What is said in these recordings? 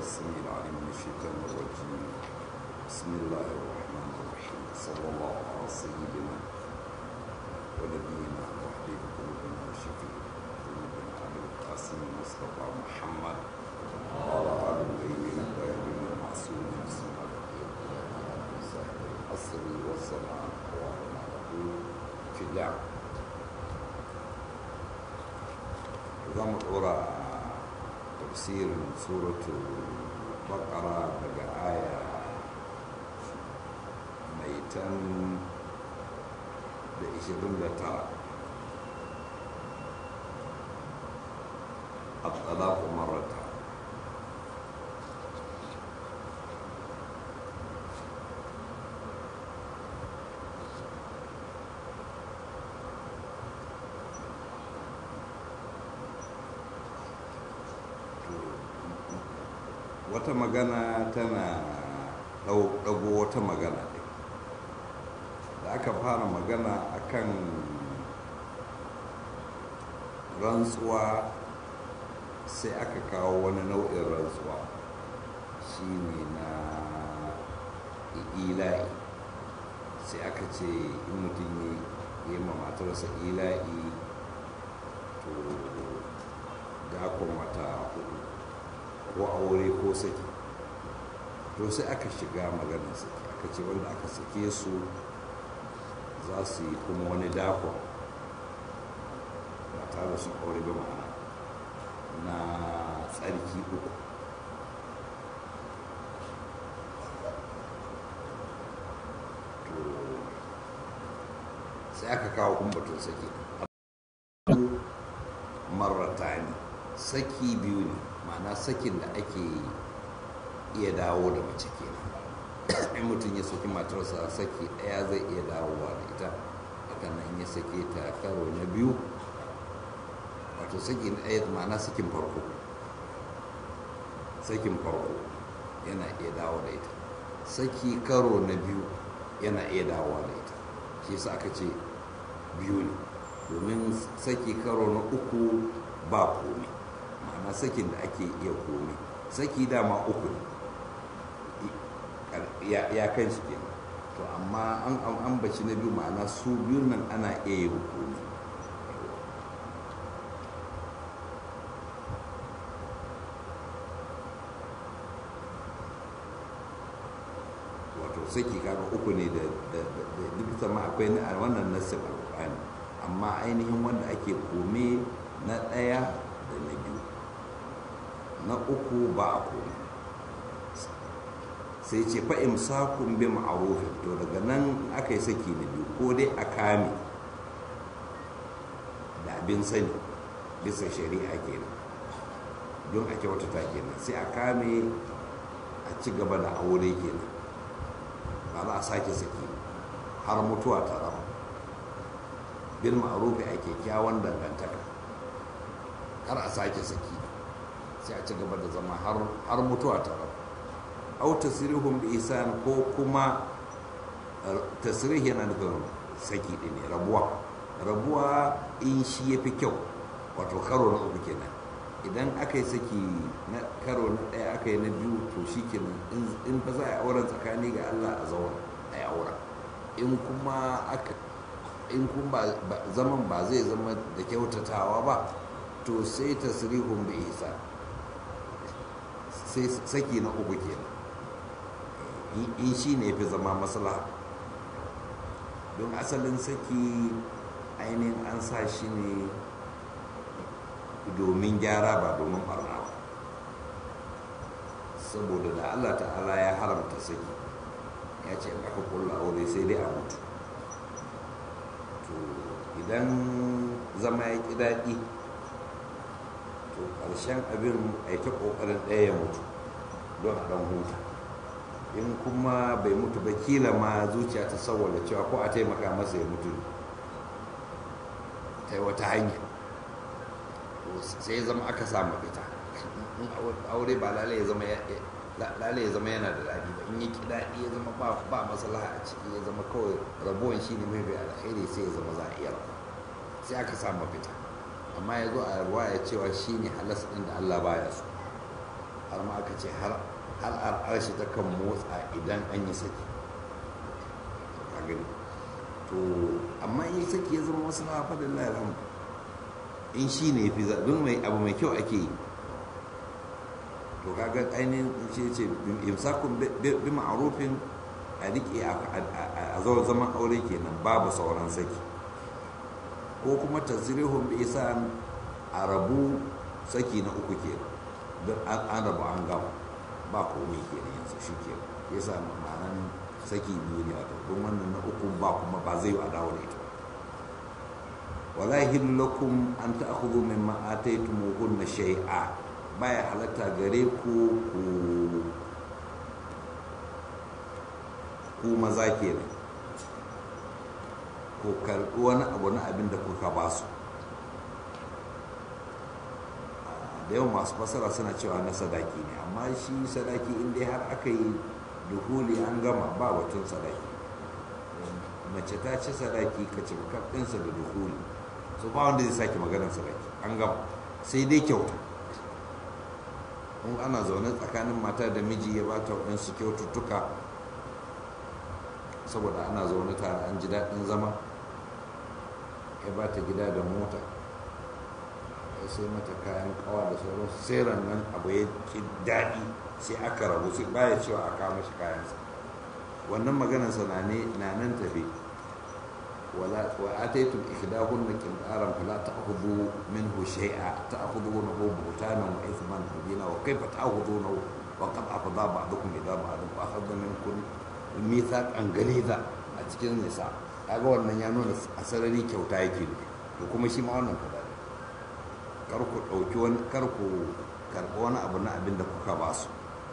السميع العليم من الشيطان الرجيم بسم الله الرحمن الرحيم صلى الله على سيدنا ونبينا وحبيب قلوبنا وشفيع قلوبنا ابي القاسم المصطفى محمد وعلى ال الطيبين الطاهرين المعصومين بسم الله صاحب العصر والزمان وعلى في اللعب za mu ɗora tafsirin suratul bakara daga aya mai tan da ishirin da tara الطلاق مرتان wata magana tana ɗago wata magana ɗin da aka fara magana akan rantsuwa sai aka kawo wani nau'in rantsuwa shine na ila'i sai aka ce in mutum ya yi ma matarsa ila'i to dakon wata hudu ko aure ko saki to sai aka shiga maganar saki aka ce wanda aka sake su za su yi kuma wani dakon ba tare da sun aure ba ma'ana na tsarki uku sai aka kawo kumbatun saki marrata ne saki biyu ne ma'ana sakin da ake iya dawo da mace kenan in mutum ya saki matarsa saki ɗaya zai iya dawowa da ita haka nan ya sake ta karo na biyu wato saki na ɗaya ma'ana sakin farko sakin farko yana iya dawo da ita saki karo na biyu yana iya dawowa da ita shi yasa aka ce biyu ne domin saki karo na uku ba komai ma'ana sakin da ake iya komi saki dama uku ne ya kan shi kenan to amma an ambaci na biyu ma'ana su biyun nan ana iya yin komi wato saki kaga uku ne da duk sama akwai na wannan nasib alƙur'ani amma ainihin wanda ake kome na ɗaya da na biyu na uku ba a komi sai ce fa'im sakun bi ma'arufin to daga nan aka yi saki na biyu ko dai a kame da abin sani bisa shari'a kenan don a kyautata kenan sai a kame a ci gaba da aure kenan ba za a sake saki har mutuwa ta raba bil ma'arufi a kyakkyawan dangantaka har a sake saki sai a ci gaba da zama har mutuwa ta raba au tasrihum bi ihsan ko kuma tasrih yana nufin saki din ne rabuwa rabuwa in shi yafi kyau wato karo na uku kenan idan aka yi saki na karo na ɗaya aka yi na biyu to shi kenan in ba za a yi auren tsakani ga Allah a zauna a yi auren in kuma aka in kuma zaman ba zai zama da kyautatawa ba to sai tasrihun bi ihsan sai saki na uku kenan in shi ne fi zama maslaha don asalin saki ainihin an sa shi ne domin gyara ba domin barna ba saboda da allah ta'ala ya haramta saki ya ce in aka kulla aure sai dai a mutu to idan zama ya ƙi daɗi to ƙarshen abin a yi ta ƙoƙarin ɗaya ya mutu don a ɗan huta in kuma bai mutu ba kila ma zuciya ta saboda cewa ko a taimaka masa ya mutu ta yi wata hanya sai zama aka samu fita aure ba lalai ya zama yana da daɗi ba in yi ki daɗi ya zama ba maslaha a ciki ya zama kawai rabuwan shi ne mai bai alkhairi sai ya zama za a iya rabu sai aka samu fita amma ya zo a ruwa ya cewa shi ne halas ɗin da allah baya so a har ma aka ce har al'arshi ta kan motsa idan an yi saki a gani to amma in yi saki ya zama wasu na faɗin lalama in shi ne fi zaɓin mai abu mai kyau ake yi to kaga ainihin ce ce imsakun bi ma'arufin a riƙe a zawar zaman aure kenan babu sauran saki ko kuma tasirihun bi isa a rabu saki na uku kenan don an rabu an gama ba komai kenan yanzu shi kenan yasa ma'anan saki biyu ne wato don wannan na uku ba kuma ba zai yi a dawo da ita wala yahillu lakum an ta'khudhu mimma ataytumuhunna shay'a baya halatta gare ku ku ku maza kenan ku karɓi wani abu na abin da kuka ba su da yawan masu fasara suna cewa na sadaki ne amma shi sadaki inda har aka yi duhuli an gama ba batun sadaki mace ta ci sadaki ka ci ɗinsa da duhuli so ba wanda zai sake maganar sadaki an gama sai dai kyauta in ana zaune tsakanin mata da miji ya bata waɗansu kyaututtuka saboda ana zaune tare an ji daɗin zama ya bata gida da mota ya sai mata kayan kawa da sauransu sai nan abu ya ki daɗi sai aka rabu sai baya cewa a kama shi kayansa wannan maganarsa na nan tafi ولا واتيتم احداهن قنطارا فلا تاخذوا منه شيئا تاخذونه بهتانا واثما مبينا وكيف تاخذونه وقد افضى بعضكم الى بعض واخذ منكم ميثاقا غليظا a cikin nisa kaga wannan ya nuna a sarari kyauta yake ne to kuma shi ma wannan kaza ne kar ku dauki wani kar ku karɓi wani abu na abin da kuka ba su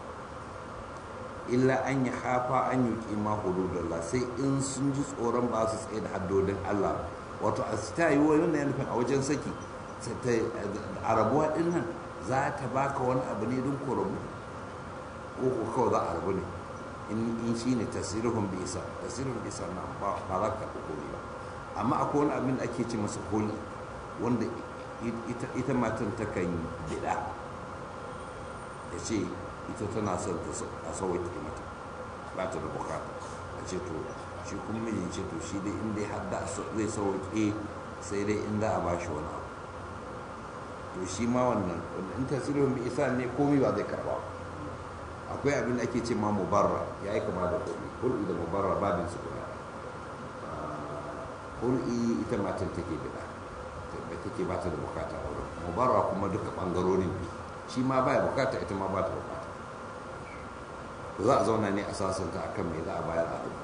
illa an yi hafa an yi kima hududallah sai in sun ji tsoron ba su tsaye da haddodin Allah wato a ta yi wani na nufin a wajen saki a rabuwa din nan za ta baka wani abu ne don ku rabu ko ku kawai za a rabu ne in shi ne tasirihun bisa tasirihun bisa na ba za ka komi ba amma akwai wani abin da ake ce masa holi wanda ita matan ta kan bida ya ce ita tana son a sauwaƙe mata ba ta da bukata a ce to shi kuma mijin ce to shi dai in dai har da zai sauwaƙe sai dai in za a ba shi wani abu to shi ma wannan in tasirin bi isa ne komi ba zai karba akwai abin da ake ce ma mubarra ya yi kama da komi hul'i da mubarra babin su guda hul'i ita matan take bida da take ba ta da bukata a wurin mubarra kuma duka bangarorin biyu shi ma ba bukata ita ma ba ta bukata za a zauna ne a sasanta a kan mai za a bayar a abu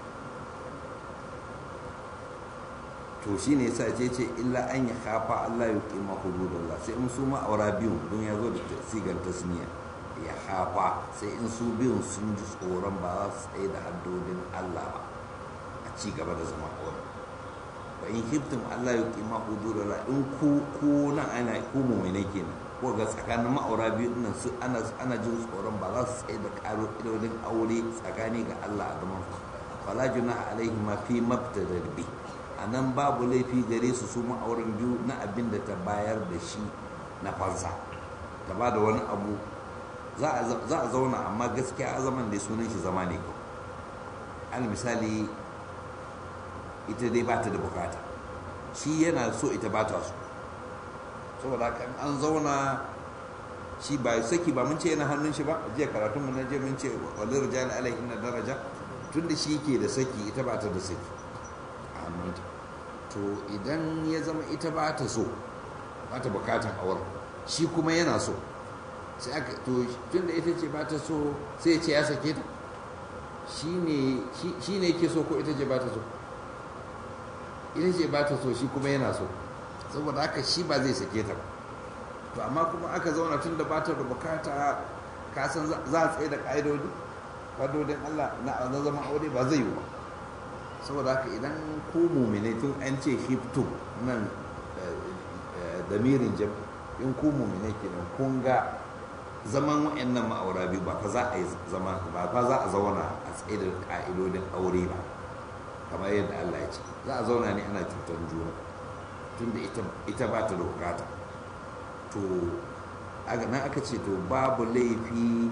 to shi ne sa ce ce illa an yi hafa allah ya ƙima hududallah sai in su ma'aura biyun don ya zo da sigar tasniya ya hafa sai in su biyun sun ji tsoron ba za su tsaye da haddodin allah ba a ci gaba da zama aure ba in hiftin allah ya ƙima hududallah in ku ku nan ana ku mummune kenan ko ga tsakanin ma'aura biyu nan su ana ana jin tsoron ba za su tsaye da karo idodin aure tsakani ga Allah a zaman fala junaha alaihi ma fi mabtada bi anan babu laifi gare su su ma'auran biyu na abin da ta bayar da shi na fansa ta ba da wani abu za a zauna amma gaskiya a zaman da sunan shi zama ne kawai al misali ita dai ba ta da bukata shi yana so ita ba ta so saboda haka an zauna shi ba saki ba mun ce yana hannun shi ba jiya karatun mu na je mun ce walil rijal alaihi na daraja tunda shi ke da saki ita ba ta da saki a hannunta to idan ya zama ita ba ta so ba ta bukatan awar shi kuma yana so sai aka to tunda ita ce ba ta so sai ya ce ya sake ta shi ne ke so ko ita ce ba ta so ita ce ba ta so shi kuma yana so saboda haka shi ba zai sake ta to amma kuma aka zauna tun da ba ta da bukata ka san za a tsaye da ƙa'idodi ƙa'idodin Allah na zama aure ba zai yi ba saboda haka idan ku mumine tun an ce hiftu nan damirin jam in ku mumine kenan kun ga zaman wa'annan ma'aura biyu ba fa za a yi zama ba fa za a zauna a tsaye da ƙa'idodin aure ba kamar yadda Allah ya ce za a zauna ne ana cutar juna tunda ita ba ta da bukata to nan aka ce to babu laifi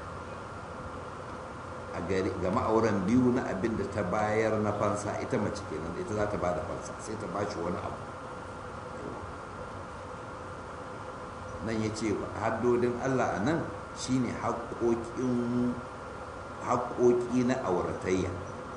a gari ga ma'auran biyu na abin da ta bayar na fansa ita mace kenan ita za ta ba da fansa sai ta bashi wani abu nan ya ce haddodin allah a nan shine haƙoƙi na auratayya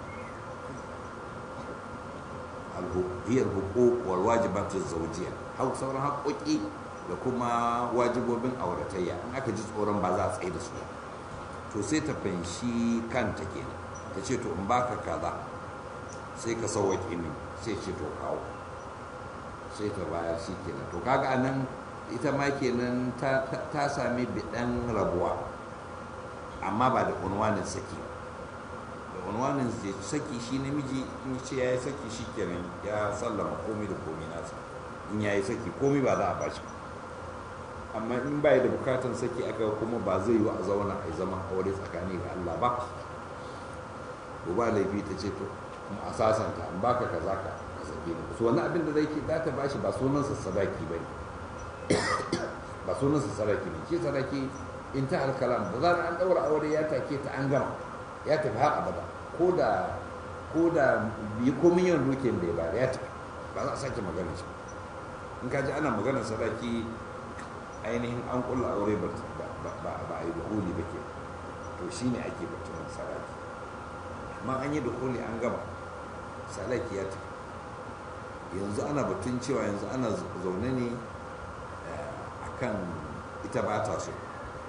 hiyar hukuk wal wajibatun zaujiya hau sauran haƙoƙi da kuma wajibobin auratayya in aka ji tsoron ba za a tsaye da su to sai ta fanshi kanta kenan ta ce to in baka kaza sai ka sauwaƙe min sai ce to kawo sai ta bayar shi kenan to kaga anan ita ma kenan ta sami biɗan rabuwa amma ba da unwanin saki da unwanin saki shi namiji in ce ya yi saki shi kenan ya sallama komai da komai nasa in ya yi saki komai ba za a bashi amma in ba da bukatan saki aka kuma ba zai yi a zauna a zaman aure tsakani ga Allah ba ko ba laifi ta ce to kuma a sasanta an baka kaza ka ka sake ni so wannan abin da zai ke za ta bashi ba sunansa sadaki ba ne ba sunansa sadaki ne shi sadaki in ta halkalam da zarar an daura aure ya take ta an gama ya tafi har abada ko da ko da bi ko miliyan dukin da ya bada ya tafi ba za a sake magana shi in ka ji ana maganar sadaki ainihin an kulla aure ba a yi dukuli ba ke to shi ne ake batun sadaki amma an yi dukuli an gama sadaki ya tafi yanzu ana batun cewa yanzu ana zaune ne a kan ita ba ta so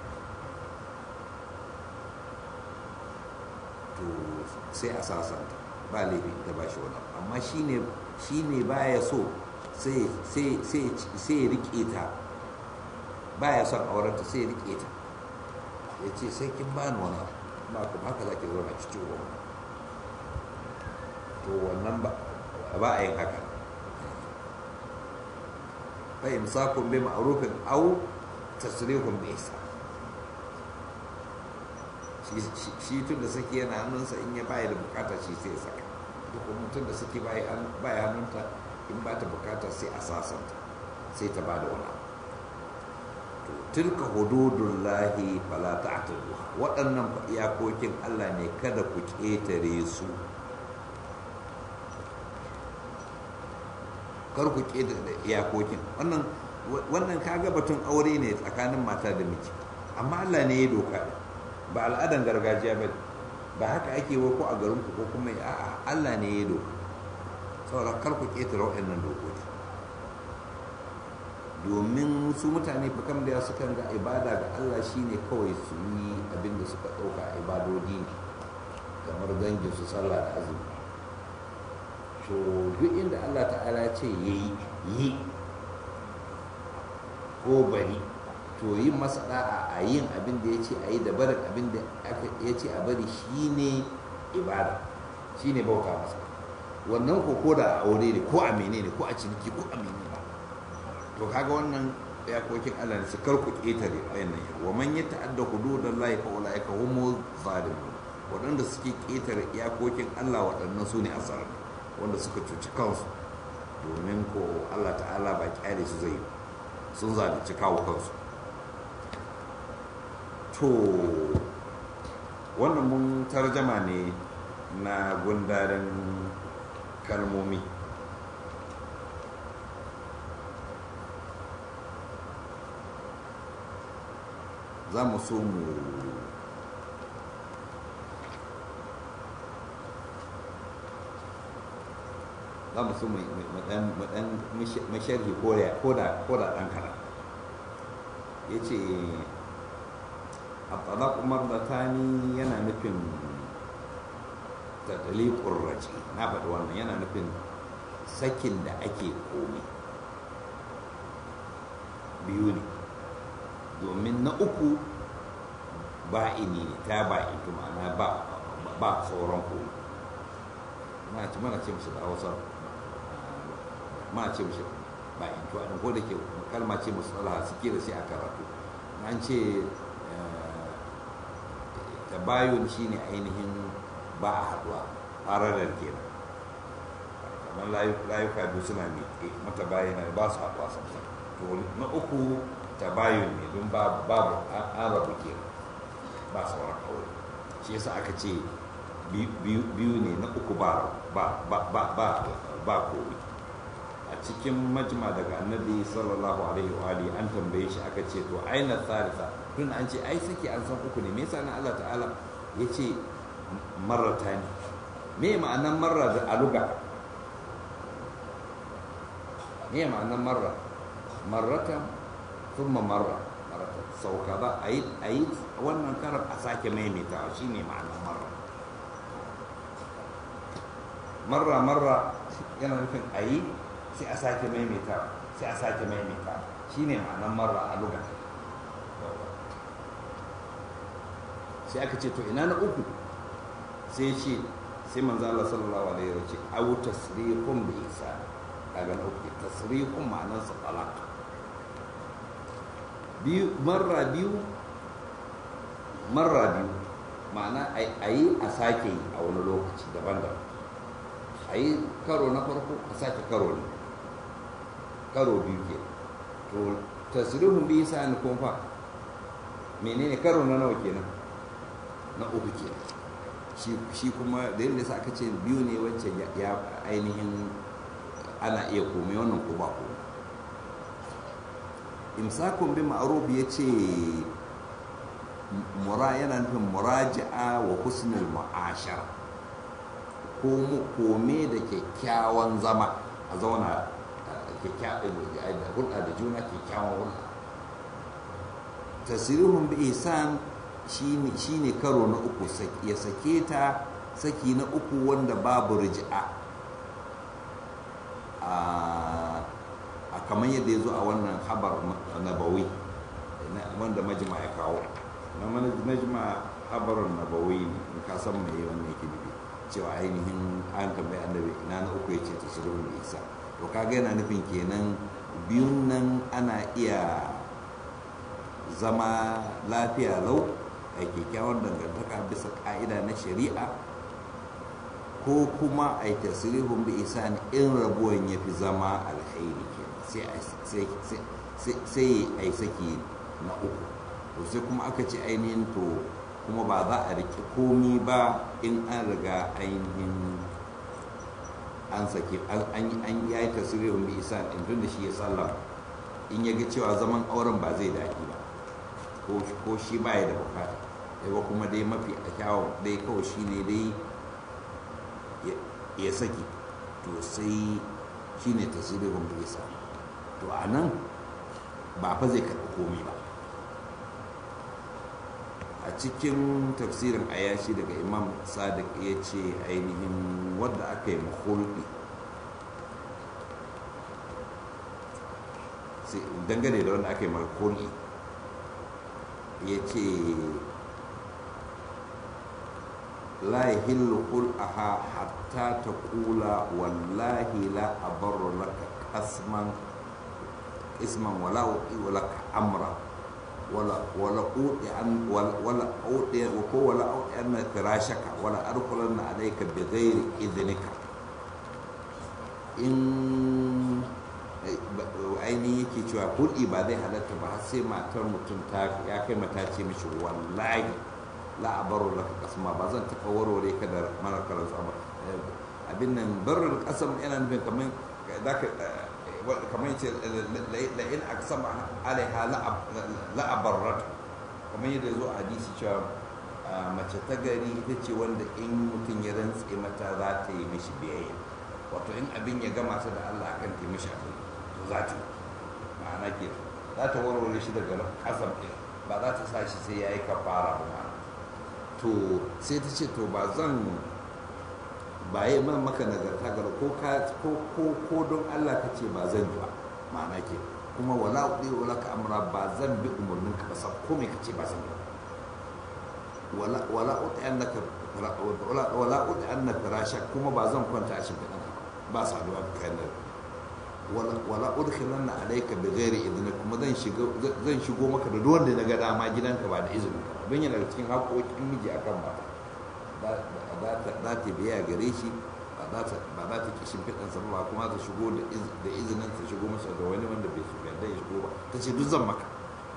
to sai a sasanta ba laifin ita ba shi wani amma shi ne ba ya so sai ya rike ta ba ya son aurenta sai ya rike ta ya ce sai kin ba ni wani ba kuma haka za ki zauna cikin wani to wannan ba a yin haka fa imsakun bi ma'rufin aw tasrihun bi ihsan shi tun da saki yana hannunsa in ya baya da bukata shi sai ya saka duk mutum da saki baya hannunta in ba ta bukata sai a sasanta sai ta ba da wani to tilka hududullahi fala ta'taduha waɗannan iyakokin Allah ne kada ku ƙetare su kar ku ƙetare iyakokin wannan wannan kaga batun aure ne tsakanin mata da miji amma Allah ne ya doka ba al'adan gargajiya ba ba haka ake wa ko a garin ku ko kuma a'a Allah ne ya doka saboda kar ku ƙetare waɗannan dokoki domin su mutane fa kam da sukan ga ibada ga Allah shine kawai su yi abin da suka ɗauka ibadodi kamar dangin su sallah da azumi to duk inda Allah ta'ala ce yayi yi ko bari to yin masa da'a a yin abin da ya ce a yi da barin abin da ya ce a bari shine ibada shine bauta masa wannan ko ko da aure ne ko a menene ko a ciniki ko a menene to kaga wannan iyakokin Allah ne su karku ƙetare wayannan yau wa man yata'adda hududallahi fa ulaika humu zalimun waɗanda suke ƙetare iyakokin Allah waɗannan su ne asar wanda suka cuci kansu domin ko Allah ta'ala ba kyale su zai sun zalunci kawo kansu to wannan mun tarjama ne na gundaren kalmomi za mu so mu za mu so mu dan masharhi ko da ɗan kaɗan ya ce a talak umar da tani yana nufin tattali ƙurrace na faɗi wannan yana nufin sakin da ake komi biyu ne domin na uku ba ini ne ta ba ito ma'ana ba ba tsoron komi mana ce mana ce musu da hausa mana ce musu ba ito a ko da ke kalma ce musu tsala suke da sai a karatu an ce tabayun shine ainihin ba a haduwa fararar kenan kamar layuka biyu suna miƙe mata bayana ba su haduwa samsam to na uku tabayun ne don babu an rabu ke ba sauran aure shi yasa aka ce biyu ne na uku ba ba ba ba ba komi a cikin majma daga annabi sallallahu alaihi wa alihi an tambaye shi aka ce to aina thalitha tun an ce ai saki an san uku ne me yasa na Allah ta'ala ya ce marrata ne me ma'anan marra da aluga me ma'anan marra marratan thumma marra marratan sau kaza ayi ayi wannan karar a sake maimaitawa shine ma'anan marra marra marra yana nufin ayi sai a sake maimaitawa sai a sake maimaitawa shine ma'anan marra a lugar sai aka ce to ina na uku sai ce sai manzo Allah sallallahu alaihi wa sallam aw tasrihum bi ihsan kaga na uku tasrihum ma'anar sa talaq biyu marra biyu marra biyu ma'ana ayi a sake yi a wani lokaci daban-daban ayi karo na farko a sake karo ne karo biyu ke to tasrihum bi ihsan kuma fa menene karo na nawa kenan na uku ke shi kuma da yadda sa aka ce biyu ne wancan ya ainihin ana iya komai wannan ko ba ko imsakun bi ma'ruf ya ce mura yana nufin muraji'a wa husnul mu'ashara kome da kyakkyawan zama a zauna hulɗa da juna kyakkyawan hulɗa tasirihun bi ihsan shi ne karo na uku ya sake ta saki na uku wanda babu riji'a a kamar yadda ya zo a wannan habar nabawi wanda majima ya kawo na majima habarin nabawi in ka san mai wannan yake nufi cewa ainihin an tambayi annabi ina na uku ya ce ta shirin da isa to kaga yana nufin kenan biyun nan ana iya zama lafiya lau a kyakkyawan dangantaka bisa ka'ida na shari'a ko kuma a yi tasirihun bi isa in rabuwan ya fi zama alkhairi ke sai a yi saki na uku to sai kuma aka ce ainihin to kuma ba za a riƙe komi ba in an riga ainihin an sake an ya yi tasirihun bi isa in tun da shi ya sallama in ya ga cewa zaman auren ba zai daɗi ba ko shi ba ya da bukata yawa kuma dai mafi a kyawun dai kawai shi ne dai ya saki to sai shi ne tasirin bisa to a nan ba fa zai karɓi komi ba a cikin tafsirin ayashi daga imam sadiq ya ce ainihin wadda aka yi mahulɗi dangane da wanda aka yi mahulɗi ya ce la yahillu qul'aha hatta taqula wallahi la abarru laka qasman isman wala uti laka amra wala wala uti an wala uti wa ko wala uti an firashaka wala adkhulanna alayka bighairi idhnika in ainihin yake cewa hulɗi ba zai halatta ba har sai matar mutum ta ya kai mata ce mishi wallahi la abaru laka kasma ba zan taɓa warware ka da marar karansu ba abin nan barin kasam yana nufin kamar za ka kamar yace la in aksama alaiha la abarrat kamar yadda zo a hadisi cewa mace ta gari ita ce wanda in mutum ya rantse mata za ta yi mishi biyayya wato in abin ya gama ta da Allah akan ta yi mishi abin to za ta ma'ana ke za ta warware shi daga kasam ɗin ba za ta sa shi sai ya yi kafara ba ma'ana to sai ta ce to ba zan ba yi man maka nagarta gara ko ko don Allah ka ce ba zan yi ba ma'ana ke kuma wala uɗi wala ka amra ba zan bi umarnin ka ba sa ko me ka ce ba zan yi wala wala uɗi an naka wala uɗi an na firasha kuma ba zan kwanta a shimfiɗan ka ba saduwa da kayan wala udkhilan na alayka bi ghairi idnik kuma zan shigo zan shigo maka da duwanda na ga dama gidanka ba da izinin ka don yana cikin haƙoƙin miji akan mata za ta biya gare shi ba za ta ki shimfiɗan sa ba kuma ta shigo da izinin ta shigo masa da wani wanda bai yarda ya shigo ba ta ce duk zan maka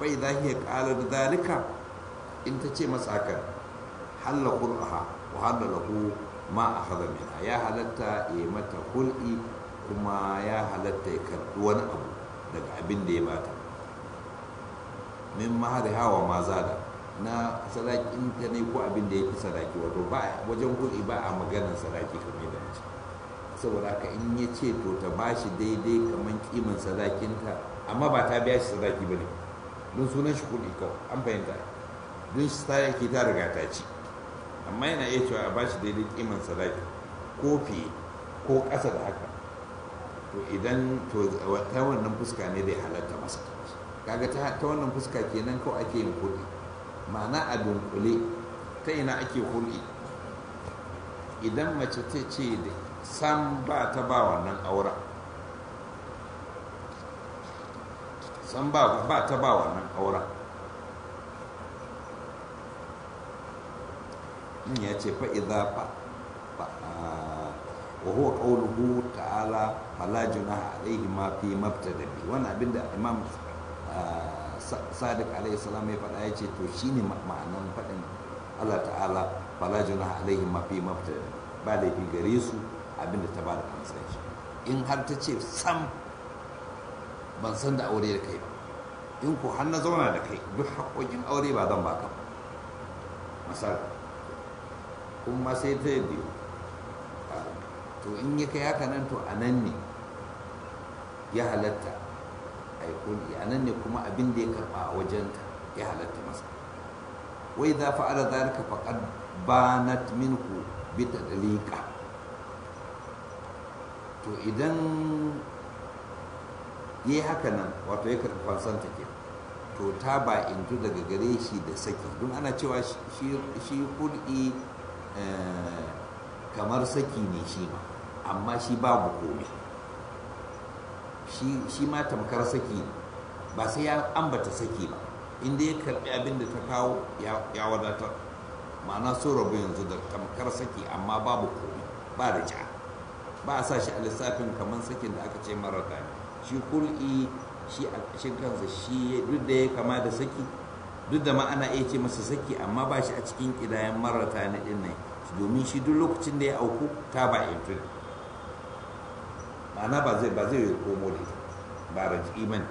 fa idza hiya qalat dhalika in ta ce masa haka halla qur'aha wa halla lahu ma akhadha minha ya halatta ya mata hul'i kuma ya halatta ya karbi wani abu daga abin da ya bata min mahariha wa ma zada na sadakin ta ne ko abin da ya fi sadaki wato ba wajen hul'i ba a maganar sadaki kamar da mace saboda haka in ya ce to ta ba shi daidai kamar kiman sadakinta amma ba ta biya shi sadaki ba ne don sunan shi kuɗi kawai an fahimta don shi sadaki ta riga ta ci amma yana iya cewa a ba shi daidai kiman sadaki ko fiye ko ƙasa da haka to idan to ta wannan fuska ne da ya halatta masa kaga ta wannan fuska kenan kawai ake yin kuɗi ma'ana a dunkule ta ina ake hulɗi idan mace ta ce da sam ba ta ba wannan aura sam ba ba ta ba wannan aura in ya ce fa idza fa wa huwa qawluhu ta'ala fala junaha alayhi ma fi mabtada bi wannan abinda imam sadiq alayhi salam ya faɗa ya ce to shine ma'anan faɗin Allah ta'ala fala junaha alayhi ma fi mabtada ba laifi gare su abinda ta ba da kansa shi in har ta ce sam ban san da aure da kai ba in ko har na zauna da kai duk haƙoƙin aure ba zan baka ba misali kuma sai ta yi biyu to in ya kai haka nan to a nan ne ya halatta a yi kuli a nan ne kuma abin da ya karɓa a wajenta ya halatta masa wai za fa'ala zalika faqad banat minku bi tadliqa to idan yi haka nan wato ya karɓi fansanta ke to ta ba intu daga gare shi da saki don ana cewa shi hul'i kamar saki ne shi ma amma shi babu komai shi ma tamkar saki ne ba sai ya ambata saki ba inda ya karɓi abin da ta kawo ya wadatar ma'ana so rabu yanzu da tamkar saki amma babu komai ba da ja ba a sa shi a lissafin kamar sakin da aka ce marar ne shi kul'i shi a ƙashin kansa shi duk da ya kama da saki duk da ma ana iya ce masa saki amma ba shi a cikin ƙidayen marar ne ɗin nan domin shi duk lokacin da ya auku ta ba yanzu ma'ana ba zai ba zai komo da ita ba raji imani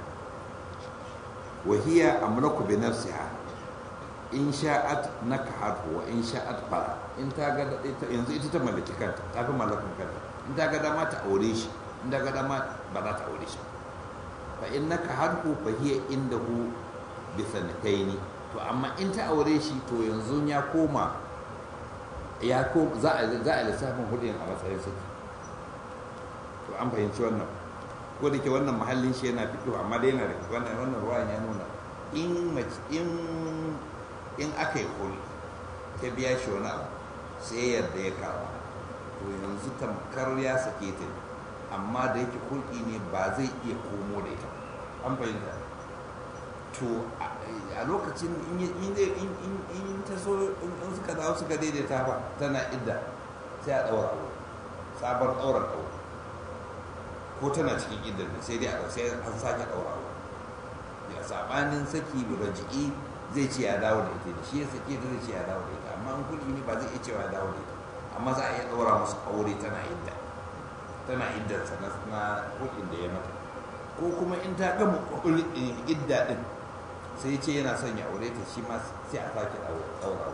wahiya amlaku bi nafsiha in sha'at nakahat wa in sha'at fara in ta ga yanzu ita ta mallaki kanta ta fi mallakan kanta in ta ga dama ta aure shi in ta ga dama ba za ta aure shi fa in naka harku fa hiya indahu bi sanataini to amma in ta aure shi to yanzu ya koma ya ko za a za a lissafin hudin a matsayin saki to an fahimci wannan ko da ke wannan mahallin shi yana fito amma dai yana da wannan wannan ruwan ya nuna in in in aka yi kuli ta biya shi wani abu sai yadda ya kawo to yanzu tamkar ya sake ta amma da yake kulki ne ba zai iya komo da ita an fahimta to a lokacin in ta so in suka dawo suka daidaita ba tana idda sai a ɗaura aure sabon ɗaurar aure ko tana cikin idda ne sai dai a sai an sake ɗaura aure ya sabanin saki raji'i zai ce ya dawo da ita da shi ya sake da zai ce ya dawo da ita amma in kulki ne ba zai iya cewa ya dawo da ita amma za a iya ɗaura musu aure tana idda tana iddarsa na hulɗin da ya mata ko kuma in ta gama idda ɗin sai ce yana son ya aure ta shi ma sai a sake ɗaurawa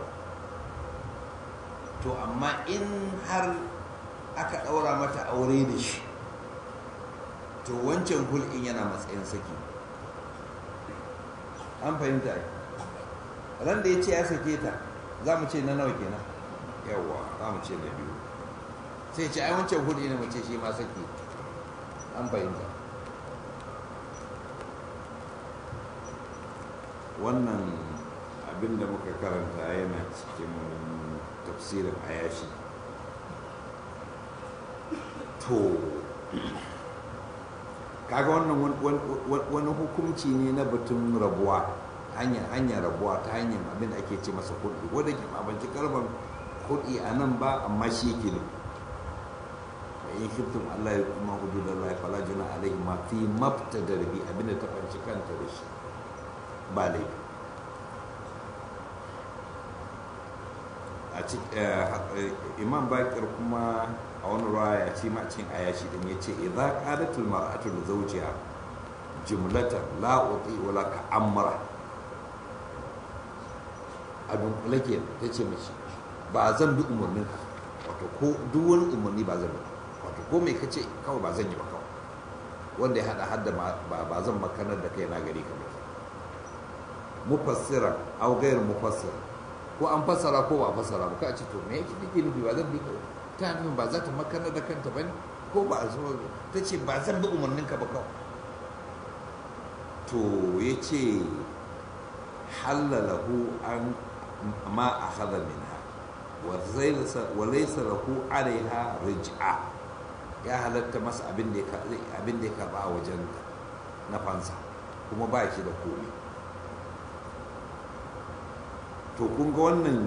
to amma in har aka ɗaura mata aure da shi to wancan hulɗin yana matsayin saki an fahimta ran da ya ce ya sake ta za mu ce na nawa kenan yawwa za mu ce na biyu sai ce ai wancan hudu ne mace shi ma saki an fahimta wannan abin da muka karanta yana cikin tafsirin ayashi to kaga wannan wani hukunci ne na batun rabuwa hanyar hanyar rabuwa ta hanyar abin da ake ce masa kuɗi wadda ke babanci kalmar kuɗi a nan ba amma shi yake ne in khiftum Allah ya kuma hudud Allah fala juna alaihi ma fi mabtada bi abinda ta fanci kanta da shi ba laifi a imam bakir kuma a wani raya ci macin ayashi din ya ce idza qalatul mar'atu li zawjiha jumlatan la uti wala ka amra a dunkule ke ta ce mace ba zan bi umarnin ka wato ko duk wani umarni ba zan bi wato ko mai kace kawai ba zan yi ba kawai wanda ya hada hadda ba zan makanar da kai na gari ka ba mufassira au gairu mufassira ko an fassara ko ba fassara ba ka ce to me yake take nufi ba zan bi ka ta nufin ba za ta makanar da kanta ba ne ko ba a zo ta ce ba zan bi umarnin ka ba kawai to ya ce halalahu an ma a hada minha wa laisa lahu alaiha rij'a ya halatta masa abin da ya karba a wajen na fansa kuma ba shi da komai to kun ga wannan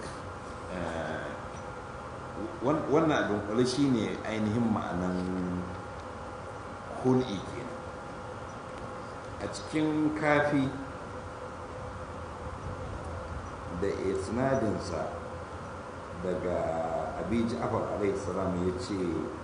wannan dunkule shi ne ainihin ma'anan hul'i kenan a cikin kafi da isnadinsa daga abi ja'far alaihi salam ya ce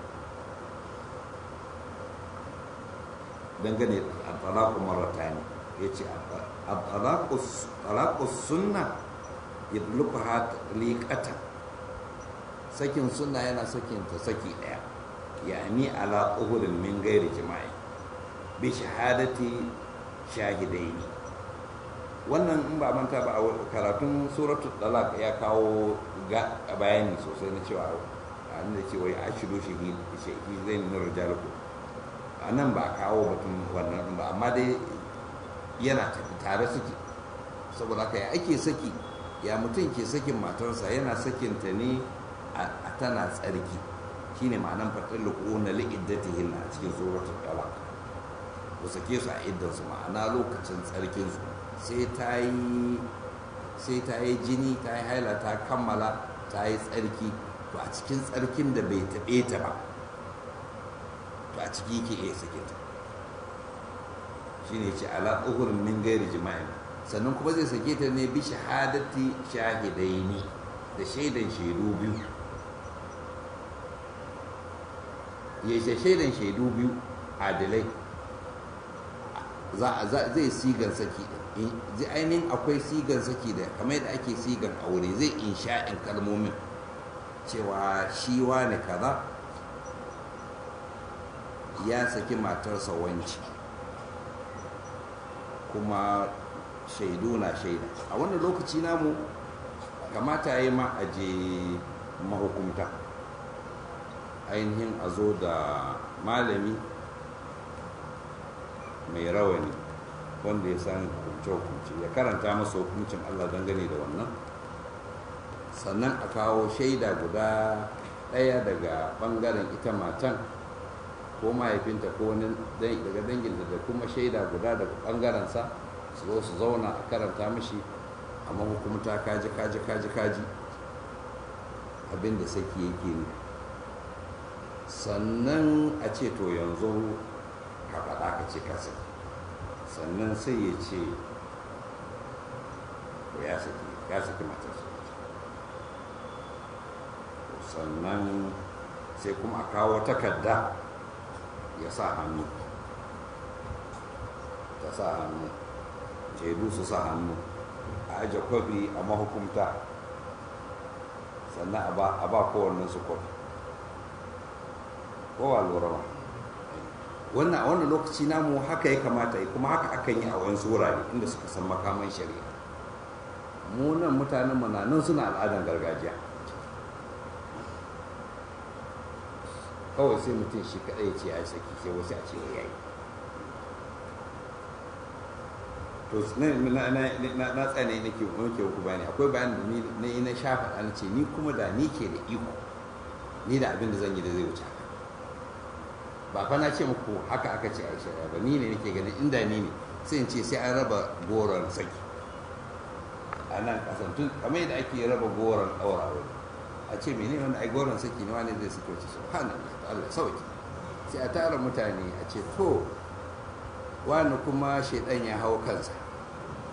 dangane da talaku maratani ya ce talaku sunna yadlukuha liqatan sakin sunna yana sakin ta saki daya yani ala uhudin min gairi jima'i bi shahadati shahidaini wannan in ba manta ba a karatun suratul talaq ya kawo bayani sosai na cewa a da cewa ya ashiru shahid zai na rijalku a nan ba a kawo batun wannan ba amma dai yana tare suke saboda haka ya ake saki ya mutum ke sakin matarsa yana sakinta ne a tana tsarki shine ma'anan faɗin luku na li'iddatihin a cikin suratul talaq ku sake su a iddansu ma'ana lokacin tsarkinsu sai ta yi sai ta yi jini ta yi haila ta kammala ta yi tsarki to a cikin tsarkin da bai taɓe ta ba to a ciki ke iya sake ta shine ce ala uhurin min gairi jima'in sannan kuma zai sake ta ne bi shahadati shahidaini da shaidan shaidu biyu ya ce shaidan shaidu biyu adilai zai sigan saki zai ainihin akwai sigan saki da kamar yadda ake sigan aure zai insha'in kalmomin cewa shi wane kaza ya saki matarsa wanci kuma shaidu na shaida a wannan lokaci namu kamata ya yi ma a je mahukumta ainihin a zo da malami mai rawani wanda ya san hukunce-hukunce ya karanta masa hukuncin allah dangane da wannan sannan a kawo shaida guda ɗaya daga ɓangaren ita matan ko mahaifinta ko wani daga danginta da kuma shaida guda daga ɓangarensa su zo su zauna a karanta mashi amma hukumta kaji kaji kaji kaji abinda saki yake ne sannan a ce to yanzu ka faɗa ka ce ka saki sannan sai ya ce to ya saki ya saki matarsa sannan sai kuma a kawo takarda ya sa hannu ta sa hannu shaidu su sa hannu a aje kwafi a mahukumta sannan a ba kowannen su kwafi kowa lura ba wannan a wannan lokaci namu haka ya kamata yi kuma haka akan yi a wani wurare inda suka san makaman shari'a mu nan mutanen mu nan suna al'adan gargajiya kawai sai mutum shi kadai ce ya saki sai wasu a ce ya yi to na tsane nake wanke ku bayani akwai bayan da na yi na shafa an ce ni kuma da ni ke da iko ni da abin da zan yi da zai wuce haka ba fa na ce muku haka aka ce a shari'a ba ni ne nake ganin inda ni ne sai in ce sai an raba goron saki a nan kasan tun kamar yadda ake raba goron ɗaura wani a ce mene wani ai goron saki ne wani zai saki wace subhanallah ta Allah sauki sai a tara mutane a ce to wani kuma shaidan ya hau kansa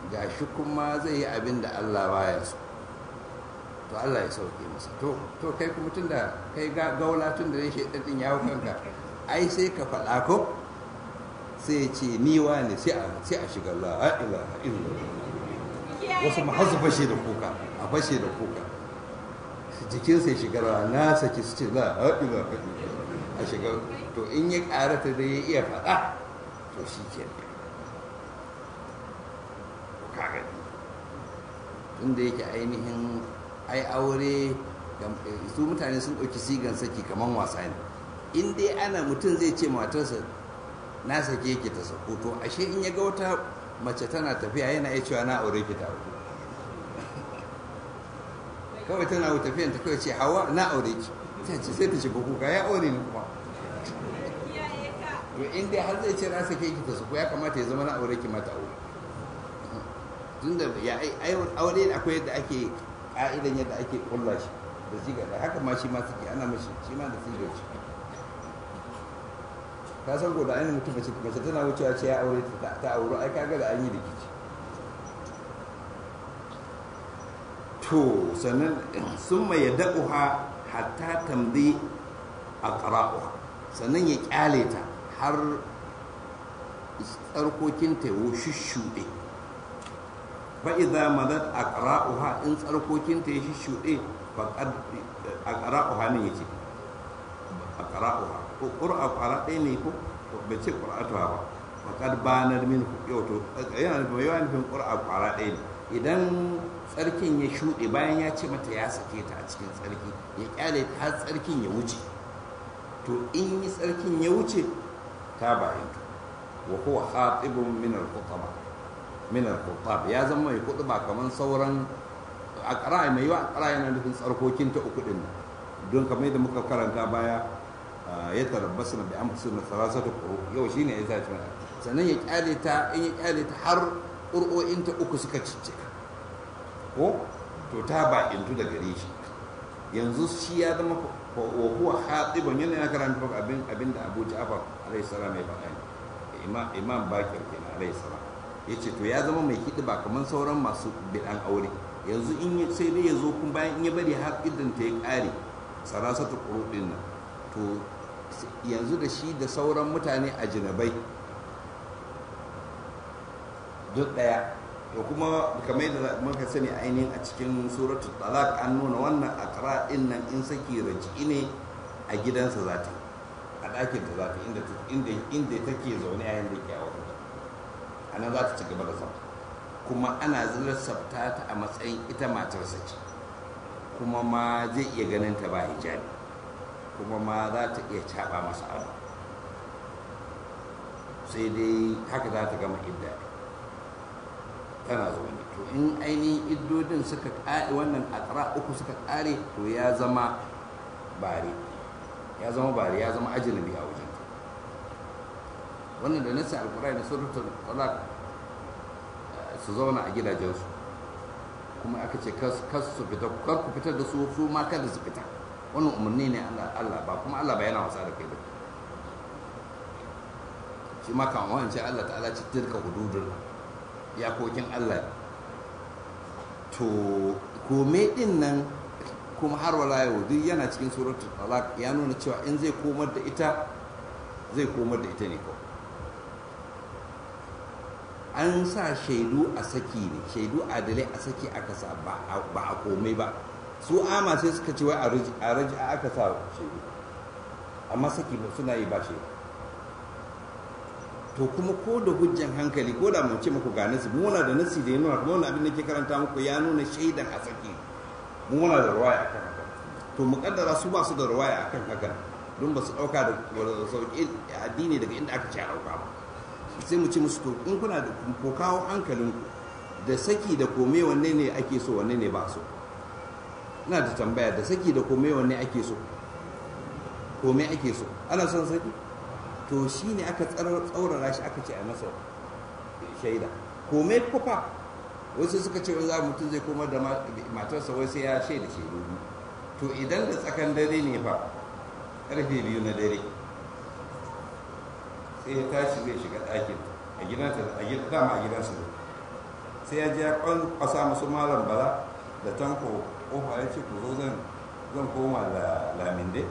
ga shi kuma zai yi abin da Allah baya so to Allah ya sauke masa to to kai kuma tun da kai gaula tun da shi ɗin ya hau kanka ai sai ka faɗa ko sai ya ce ni ne sai a sai a shiga la ilaha illallah wasu ma har su fashe da kuka a fashe da kuka jikin sai shiga rawa na saki su ce la ilaha illallah a shiga to in ya karata da ya iya faɗa to shi ke kaga tunda yake ainihin ai aure su mutane sun ɗauki sigan saki kamar wasa ne in dai ana mutum zai ce matarsa na sake yake ta sako to ashe in ya ga wata mace tana tafiya yana iya cewa na aure ki ta aure kawai tana tafiyan ta kawai ce hawa na aure ki ta ce sai ta shiga kuka ya aure ni kuma to in dai har zai ce na sake ki ta sako ya kamata ya zama na aure ki mata aure tunda ya aure akwai yadda ake ka'idan yadda ake kulla shi da siga da haka ma shi ma suke ana mashi shi ma da sigar shi ka san ko da ainihin mutum mace mace tana wucewa ce ya aure ta ta aure ai kaga da an yi rikici to sannan sun mai yadda hatta tambayi a ƙara'uha sannan ya ƙyale ta har tsarkokinta ya shushuɗe fa'iza madad a ƙara'uha in tsarkokinta ya shushuɗe a ƙara'uha ne ya ce a ƙara'uha ko ƙura ƙwara ɗaya ne ko bai ce ƙura'atuwa ba faƙad banar min yau to yana nufin yawa nufin ƙura ƙwara ɗaya ne idan tsarkin ya shuɗe bayan ya ce mata ya sake ta a cikin tsarki ya ƙyale ta har tsarkin ya wuce to in yi tsarkin ya wuce ta bayan wa huwa khatibun min al-khutaba min al ya zama mai khutba kaman sauran aqra mai yawa aqra yana nufin tsarkokin ta uku din don kamar yadda muka karanta baya ya tarabbasna bi amsuna salasatu quru yau shine ya sa mana sannan ya kyale ta in ya kyale ta har qur'o'in ta uku suka ciccika ko to ta ba intu da gare shi yanzu shi ya zama wa huwa khatiban yana yana karanta abin abin da Abu Ja'far alayhi salam ya faɗa imam imam Bakir kenan alayhi salam yace to ya zama mai ba kamar sauran masu bidan aure yanzu in sai dai ya zo kun bayan in ya bari har idan ta ya kare sarasatu qurudin nan to yanzu da shi da sauran mutane a jinabai duk daya to kuma kamar yadda muka sani ainihin a cikin suratul talaq an nuna wannan akra din nan in saki raji ne a gidansa za ta a ɗakin ta za ta inda inda inda take zaune a yanda ke a wurin a nan za ta ci gaba da zama kuma ana zilar sabta ta a matsayin ita matarsa ce kuma ma zai iya ganin ta ba hijabi kuma ma za ta iya caɓa masa ado sai dai haka za ta gama idda tana zaune to in ainihin iddodin suka ƙare wannan akara uku suka ƙare to ya zama bare ya zama bare ya zama ajinabi a wajen wannan da nasa alkurai da suratul talaq su zauna a gidajensu kuma aka ce kas su fita kar ku fitar da su su ma kada su fita wannan umarni ne Allah ba kuma Allah ba yana wasa da kai ba shi ma kan wance Allah ta'ala ci tilka hududul yakokin Allah to kome din nan kuma har wala yau duk yana cikin suratul talaq ya nuna cewa in zai komar da ita zai komar da ita ne kawai an sa shaidu a saki ne shaidu adalai a saki aka sa ba a komai ba su ama sai suka ce wai a raji aka sa shaidu amma saki ba suna yi ba shaidu to kuma ko da hujjan hankali ko da mun ce muku ga nasi mu muna da nasi da ya nuna kuma wannan abin da ke karanta muku ya nuna shaidan a saki mu muna da ruwaya akan haka to mu kaddara su ba su da ruwaya akan haka don ba su dauka da sauki addini daga inda aka ce a dauka ba sai mu ci musu to in kuna da ko kawo hankalinku da saki da kome wanne ne ake so wanne ne ba so ina da tambaya da saki da kome wanne ake so kome ake so ana son saki to shi ne aka tsaurara shi aka ce a masa shaida kome kufa wasu suka ce za mutum zai komar da matarsa wai sai ya shaida shaidu to idan da tsakan dare ne fa karfe biyu na dare sai ya tashi zai shiga ɗakin a gidansa a gidan dama a gidansa ne sai ya je ya kwasa musu malam bala da tanko kofa ya ce ku zo zan zan koma da laminde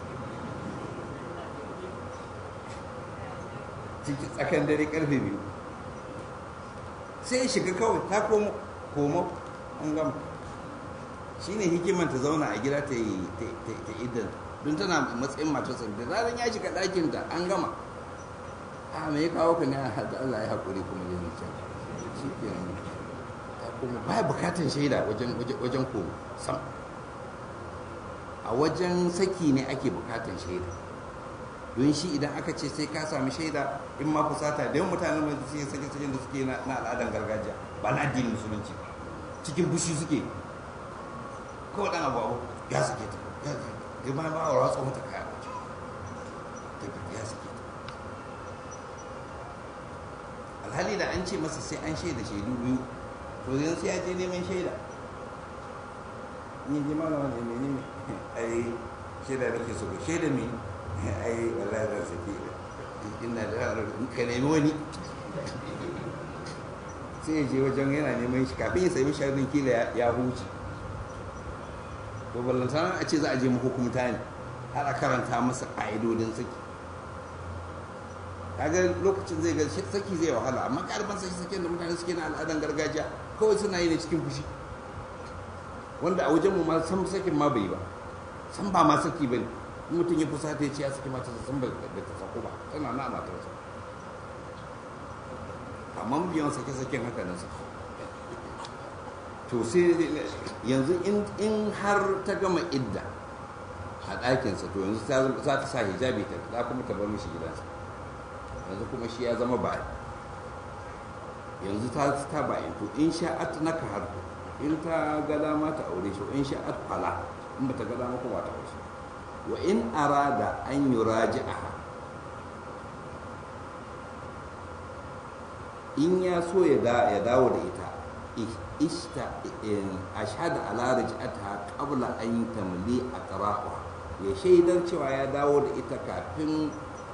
ciki tsakan dare karfe biyu sai ya shiga kawai ta komo komo an gama shi ne hikimar ta zauna a gida ta yi ta idan don tana matsayin matarsa da zaran ya shiga ɗakinta an gama a me ya kawo ka ne a da Allah ya haƙuri kuma yin can shi ke ta kuma baya bukatan shaida wajen komo sam a wajen saki ne ake bukatan shaida don shi idan aka ce sai ka sami shaida in ma fusata da yawan mutanen mai suke sake sakin da suke na al'adar gargajiya ba na addinin musulunci cikin bushi suke kawai dan abu abu ya sake ta ya ba ma wa ratsa mata kaya wace ya sake ta alhali da an ce masa sai an shaida shaidu biyu to yanzu sai ya je neman shaida ni ji malama ne menene ai shaida nake so shaida me ai wallahi zan saki ina da ka nemi wani sai ya je wajen yana neman shi kafin ya sami shaidun kila ya huce to ballantana a ce za a je mahukumta ne har a karanta masa ƙa'idodin saki kaga lokacin zai ga saki zai wahala amma ƙarfin saki sakin da mutane suke na al'adan gargajiya kawai suna yi ne cikin fushi wanda a wajenmu ma san sakin ma bai ba san ba ma saki ba ne mutum ya fusa ta ce ya saki matarsa san ba ta sako ba tana na matarsa amma biyan sake-saken haka nan saki to sai yanzu in har ta gama idda a ɗakinsa to yanzu za ta sa hijabi ta za kuma ta bar mishi gidansa yanzu kuma shi ya zama ba yanzu ta ta bayan to in sha'at na ka har in ta ga dama ta aure shi in sha'at fala in ba ta ga dama kuma ta aure shi wa in arada an yuraji'aha in ya so ya dawo da ita ishta ashhadu ala raj'atiha qabla an tamli aqra'uha ya shaidar cewa ya dawo da ita kafin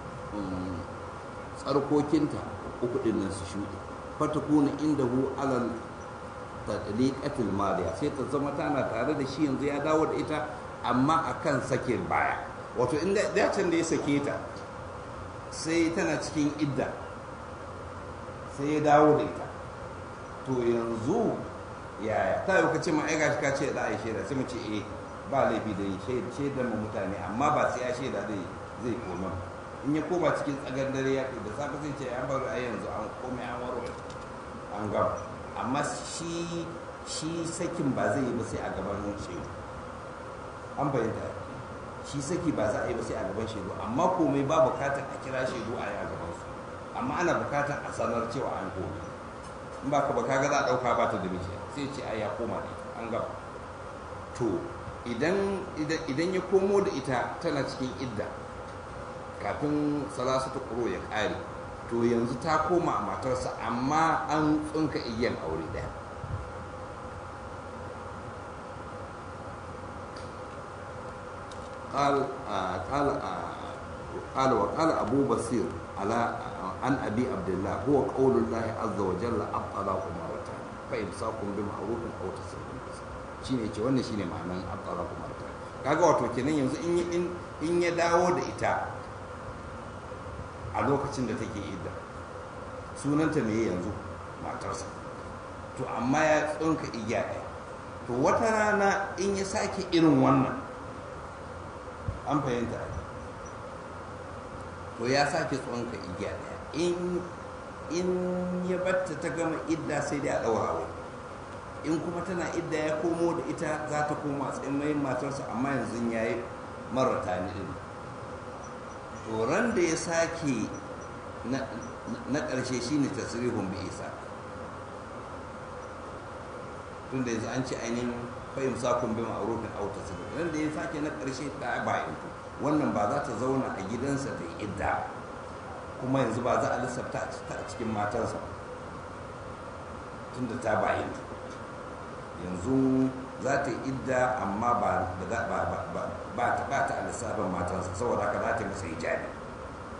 tsarkokinta uku din nan su shuɗe fatakuna indahu alal tadliqatil madiya sai ta zama tana tare da shi yanzu ya dawo da ita amma akan sakin baya wato inda dacin da ya sake ta sai tana cikin idda sai ya dawo da ita to yanzu yaya ta yi kace ma aika shi ka ce da a yi shaida sai mu ce eh ba laifi da yi shaidar mu mutane amma ba sai ya shaida zai zai koma in ya koma cikin tsagar dare ya da safe sai ce an bari a yanzu an komai an waro an gaba amma shi shi sakin ba zai yi ba sai a gaban shaidu an bayyanta shi saki ba za a yi ba sai a gaban shaidu amma komai ba bukatar a kira shaidu a yi a gaban su amma ana bukatar a sanar cewa an komai in ba ka ba kaga za a ɗauka ba ta da miji sai ce ai ya koma da ita an gaba to idan idan ya komo da ita tana cikin idda kafin salasu ta ƙuro ya ƙare to yanzu ta koma a matarsa amma an tsunka igiyan aure ɗaya قال قال قال وقال أبو بصير على عن أبي عبد الله هو قول الله عز وجل الطلاق مرتان فإمساك بمعروف أو تسريح shine ce wannan shine ma'anan at-talaqu marratan kaga wato kenan yanzu in in ya dawo da ita a lokacin da take idda sunanta me yanzu matarsa to amma ya tsunka igiya ɗaya to wata rana in ya sake irin wannan an fahimta to ya sake tsunka igiya ɗaya in in ya batta ta gama idda sai dai a ɗaura aure in kuma tana idda ya komo da ita za ta koma tsayin mai matarsa amma yanzu ya yi marata ni ɗin ran da ya sake na ƙarshe shi ne tasirihun bi isa tun da yanzu an ce ainihin fahim sakun bi ma'arufin auta tasirih ran da ya sake na ƙarshe ta bayan wannan ba za ta zauna a gidansa da idda kuma yanzu ba za a lissafta ta a cikin matarsa tun da ta bayan yanzu za ta yi idda amma ba ta bata a lissafin matansa saboda haka za ta masa hijabi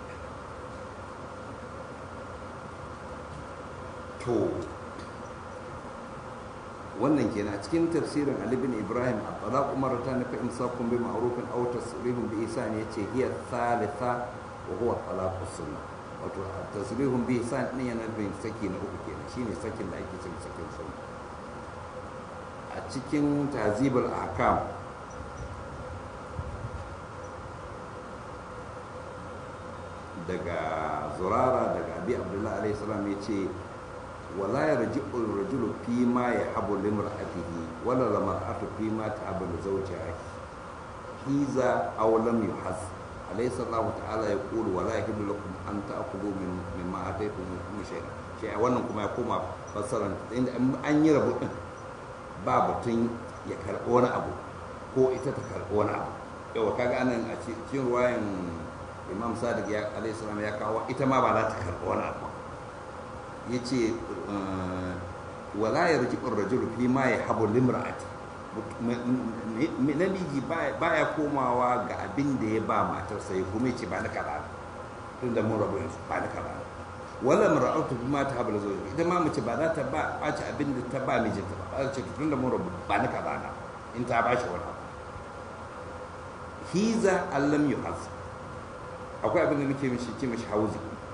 to wannan kenan a cikin tafsirin Ali bin Ibrahim at-talaq marratan fa imsakun bi ma'rufin aw tasrihun bi ihsan yace hiya thalitha wa huwa talaq sunnah wato tasrihun bi ihsan ne yana bin saki na uku kenan shine sakin da ake cewa sakin sunna a cikin tazibul ahkam daga zurara daga abi abdullahi alaihi salam yace ولا يرجع الرجل فيما يحب لامرأته ولا المرأة فيما تحب لزوجها إذا أو لم يحز أليس الله تعالى يقول ولا يحل لكم أن تأخذوا من مما آتيتم شيئا شيئا wannan kuma ya koma fassaran inda an yi rabu din ba batun ya karɓi wani abu ko ita ta karɓi wani abu yawa kaga anan a cikin ruwayan imam sadiq ya alayhi salam ya kawo ita ma ba za ta karɓi wani abu ya ce wala ya riji rajulu fi ma ya habu limra'ati namiji ba ya komawa ga abin da ya ba matarsa ya kuma ce ba na kaza tun da mun rabu yanzu ba na kaza wala mar'atu fi ma ta habu da zoji ita ma mace ba za ta ba ɓaci abin da ta ba mijinta ba za ta ce tun da mun rabu ba na kaza na in ta ba shi wani abu hiza allam yuhaz akwai abin da muke mishi ce mishi hauzi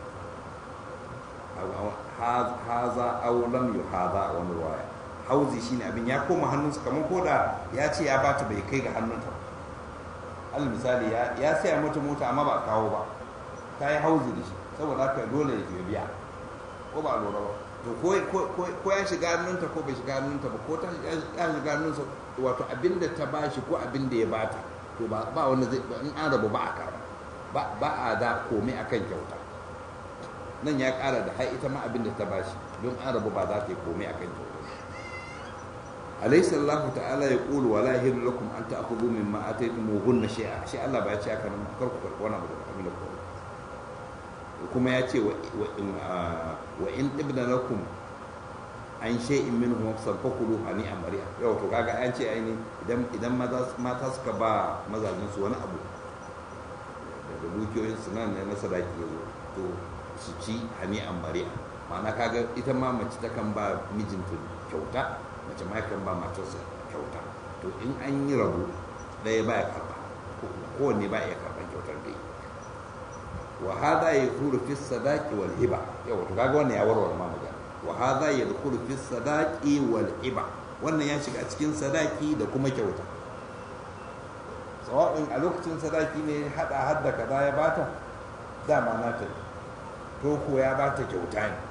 haza aw lam yuhaza a wani ruwaya hauzi shine abin ya koma hannunsa kamar koda ya ce ya bata bai kai ga hannunta alal misali ya saya mata mota amma ba a kawo ba ta yi hauzi da shi saboda haka dole ya biya ko ba a lura ba to ko ya shiga hannunta ko bai shiga hannunta ba ko ta ya shiga hannunsa wato abin da ta bashi ko abin da ya bata to ba wanda zai in an rabu ba a karba ba a da komai akan kyauta nan ya kara da hai ita ma abin da ta bashi don an rabu ba za ta yi komai akan kyauta alaysa Allah ta'ala ya qulu wala yahillu lakum an ta'khudhu mimma ataytumuhunna shay'a shi Allah ba ya ce aka nan kar ku karɓi wani abu daga abin da ku kuma ya ce wa in tibna lakum an shay'in minhu fakulu hani amariya yau to kaga an ce aini idan idan mata suka ba mazajin su wani abu da dukiyoyin su nan na sadaki yazo to su ci hani amariya ma'ana kaga ita ma mace ta kan ba mijinta kyauta mace ma kan ba matarsa kyauta to in an yi rabu ɗaya ba ya karba kowanne ba ya karban kyautar dai wa hada ya kuru fi sadaki wal hiba yau to kaga wannan ya warware ma magana wa hadha yadkhulu fi sadaqi wal iba wannan ya shiga cikin sadaki da kuma kyauta sawa'in a lokacin sadaki ne hada hadda kaza ya bata dama na ta to ko ya bata kyauta ne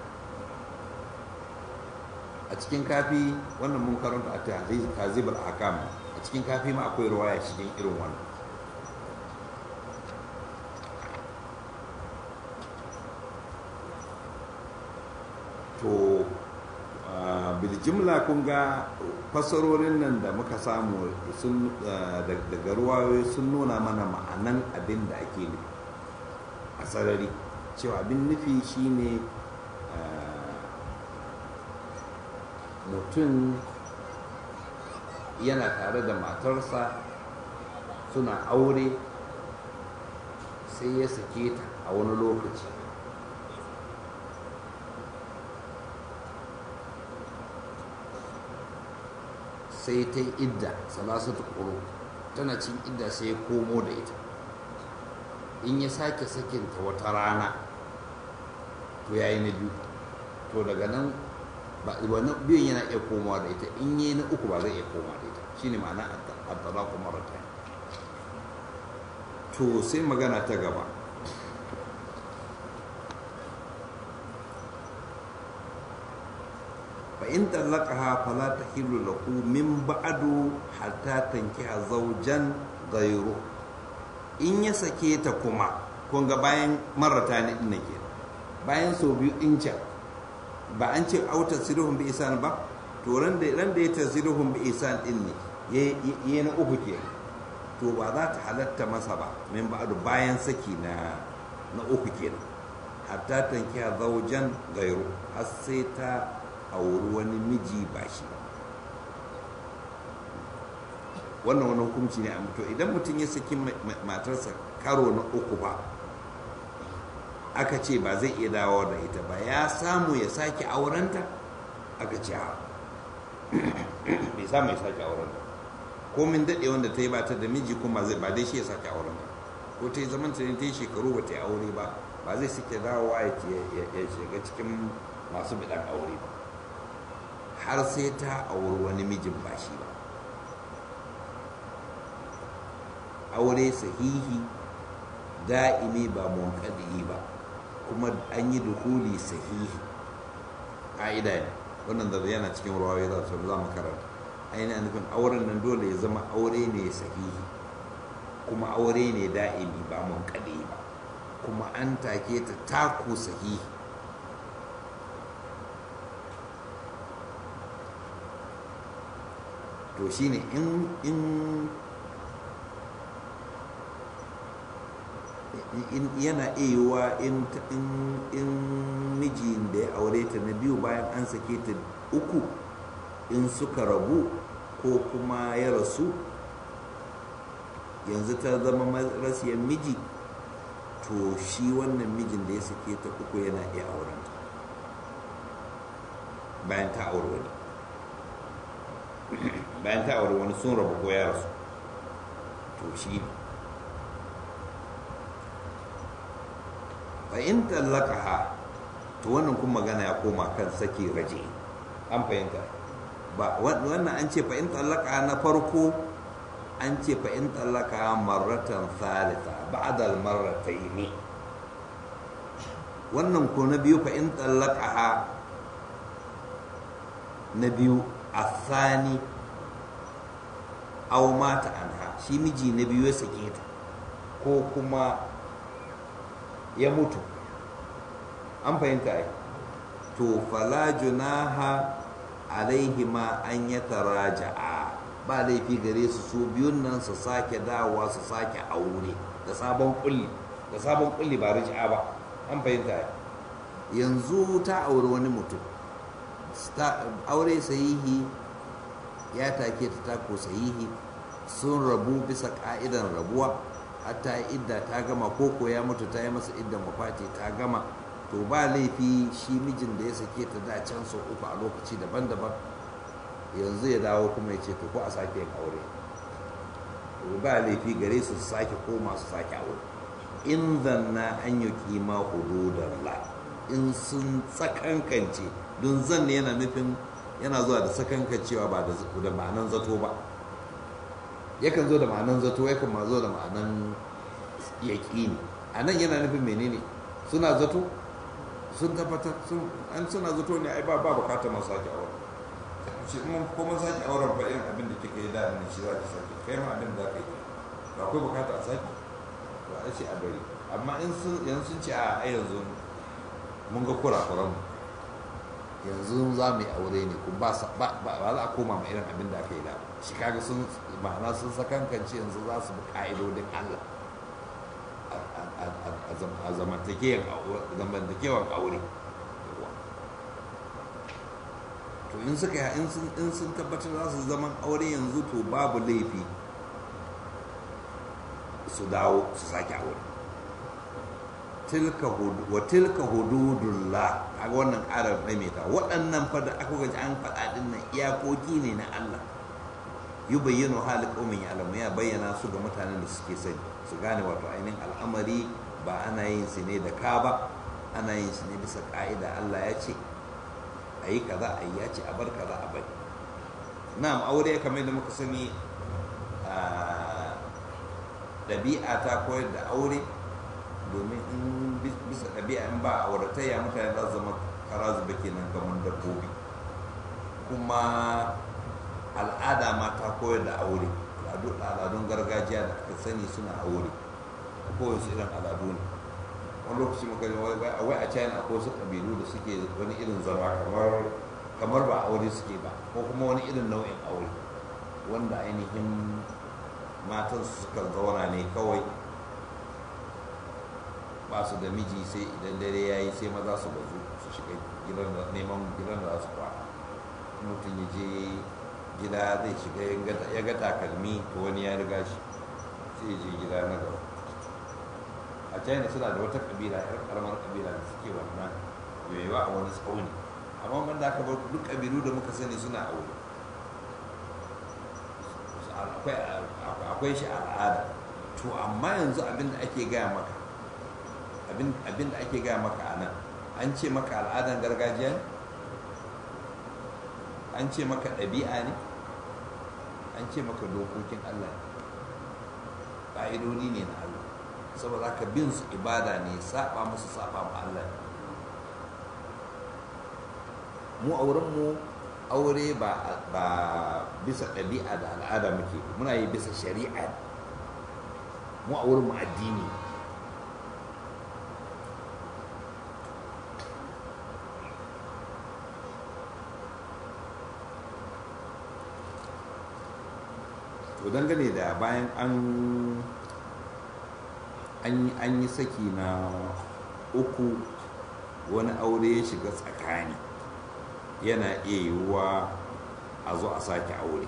a cikin kafi wannan mun karanta a tazib al-ahkam a cikin kafi ma akwai ruwaya cikin irin wannan to biljimla kun ga fassarorin nan da muka samu daga ruwayoyi sun nuna mana ma'anan abin da ake nufi a sarari cewa abin nufi shine mutum yana tare da matarsa suna aure sai ya sake ta a wani lokaci sai ta yi idda salasatu ƙuro tana cin idda sai ya komo da ita in ya sake sakinta wata rana to ya yi na biyu to daga nan wani biyun yana iya komawa da ita in yi na uku ba zai iya komawa da ita shi ne ma'ana addala kuma rata to sai magana ta gaba فإن طلقها فلا تحل له من بعد حتى تنكح زوجا غيره in ya sake ta kuma kun ga bayan marata ne din ke bayan so biyu in can ba an ce auta sirhum bi isan ba to ran da ran da ya tasirhum bi isan din ne yayi na uku ke to ba za ta halatta masa ba min ba'du bayan saki na na uku kenan hatta tankiya zaujan gairu har sai ta auri wani miji ba shi wannan wani hukunci ne a mutu idan mutum ya saki matarsa karo na uku ba aka ce ba zai iya dawo da ita ba ya samu ya sake aurenta aka ce ha bai samu ya sake auren ta komin daɗe wanda ta yi ba ta da miji kuma zai ba dai shi ya sake auren ta ko ta yi zaman ta ta yi shekaru ba ta yi aure ba ba zai suke dawowa ya shiga cikin masu bidan aure ba har sai ta auri wani mijin ba shi ba aure sahihi da'imi ba munkadi ba kuma an yi dukuli sahihi ƙa'ida ne wannan da yana cikin ruwa ya za za mu karanta ainihin nufin auren nan dole ya zama aure ne sahihi kuma aure ne da'imi ba munkadi ba kuma an take ta taku sahihi to shine in in yana iya in in mijin da ya aure ta na biyu bayan an sake ta uku in suka rabu ko kuma ya rasu yanzu ta zama rasiyar miji to shi wannan mijin da ya sake ta uku yana iya auren ta bayan ta aure wani bayan ta aure wani sun rabu ko ya rasu to shi ne fa in tallaka to wannan kuma magana ya koma kan saki raje an fahimta ba wannan an ce fa in tallaka na farko an ce fa in tallaka marratan thalitha ba'da al-marratayn wannan ko na biyu fa in tallaka na biyu asani aw mata anha shi miji na biyu ya sake ta ko kuma ya mutu an fahimta ai to fala junaha alaihima an ya taraja'a ba laifi gare su su biyun nan su sake dawowa su sake aure da sabon kulli da sabon kulli ba riji'a ba an fahimta ai yanzu ta aure wani mutum aure sahihi ya take ta tako sahihi sun rabu bisa ka'idan rabuwa hatta idda ta gama koko ya mutu ta yi masa iddan mafati ta gama to ba laifi shi mijin da ya sake ta da can sau uku a lokaci daban-daban yanzu ya dawo kuma ya ce to ko a sake yin aure to ba laifi gare su sake koma su sake aure in zanna an yi kima hududan la in sun tsakankance don zan yana nufin yana zuwa da sakankancewa ba da ma'anan zato ba yakan zo da ma'anan zato yakan ma zo da ma'anan yaƙini a nan yana nufin menene suna zato sun tabbatar an suna zato ne ai ba ba bukatar masu sake auren shi kuma kuma sake auren ba irin abin da kika yi da ne shi za ki sake kai ma abin da ka yi ba akwai bukata a sake ba a ce a bari amma in sun yanzu sun ce a yanzu mun ga kurakuran yanzu za mu yi aure ne kuma ba za a koma ma irin abin da aka yi da shi kaga sun ma'ana sun sakankance yanzu za su bi ka'idodin Allah a zamantakewan aure to in suka in sun tabbatar za su zaman aure yanzu to babu laifi su dawo su sake aure wa tilka hududullah a wannan ƙarar maimaita waɗannan fa da aka gaji an faɗa ɗin nan iyakoki ne na Allah yi bayyano halin ƙaumin ya alamu ya bayyana su ga mutanen da suke sani su gane wato ainihin al'amari ba ana yin su ne da ka ba ana yin su ne bisa ƙa'ida Allah ya ce a yi kaza a yi ya ce a bar kaza a bari na'am aure kamar da muka sani ɗabi'a ta koyar da aure domin in bisa ɗabi'a in ba auratayya mutane za su zama kara zuba kenan kamar dabbobi kuma al'ada ma ta koyar da aure al'adun gargajiya da aka sani suna aure kowace su irin al'adu ne wani lokaci muka yi wai a china akwai wasu ƙabilu da suke wani irin zama kamar ba aure suke ba ko kuma wani irin nau'in aure wanda ainihin matan su suka zauna ne kawai ba su da miji sai idan dare ya yi sai maza su bazu su shiga gidan neman gidan da za su kwana mutum ya je gida zai shiga ya ga takalmi to wani ya riga shi sai ya je gida na gaba a china suna da wata kabila yar karamar kabila da suke wannan yoyewa a wani tsauni amma man da aka bar duk kabilu da muka sani suna aure akwai shi al'ada to amma yanzu abin da ake gaya maka abin da ake gaya maka a nan an ce maka al'adan gargajiya ne an ce maka ɗabi'a ne an ce maka dokokin allah ne ƙa'idodi ne na allah saboda ka bin su ibada ne saba musu saba ma allah ne mu a wurinmu aure ba bisa ɗabi'a da al'ada muke muna yi bisa shari'a mu a wurinmu addini to dangane da bayan an an yi saki na uku wani aure ya shiga tsakani yana iya yiwuwa a zo a sake aure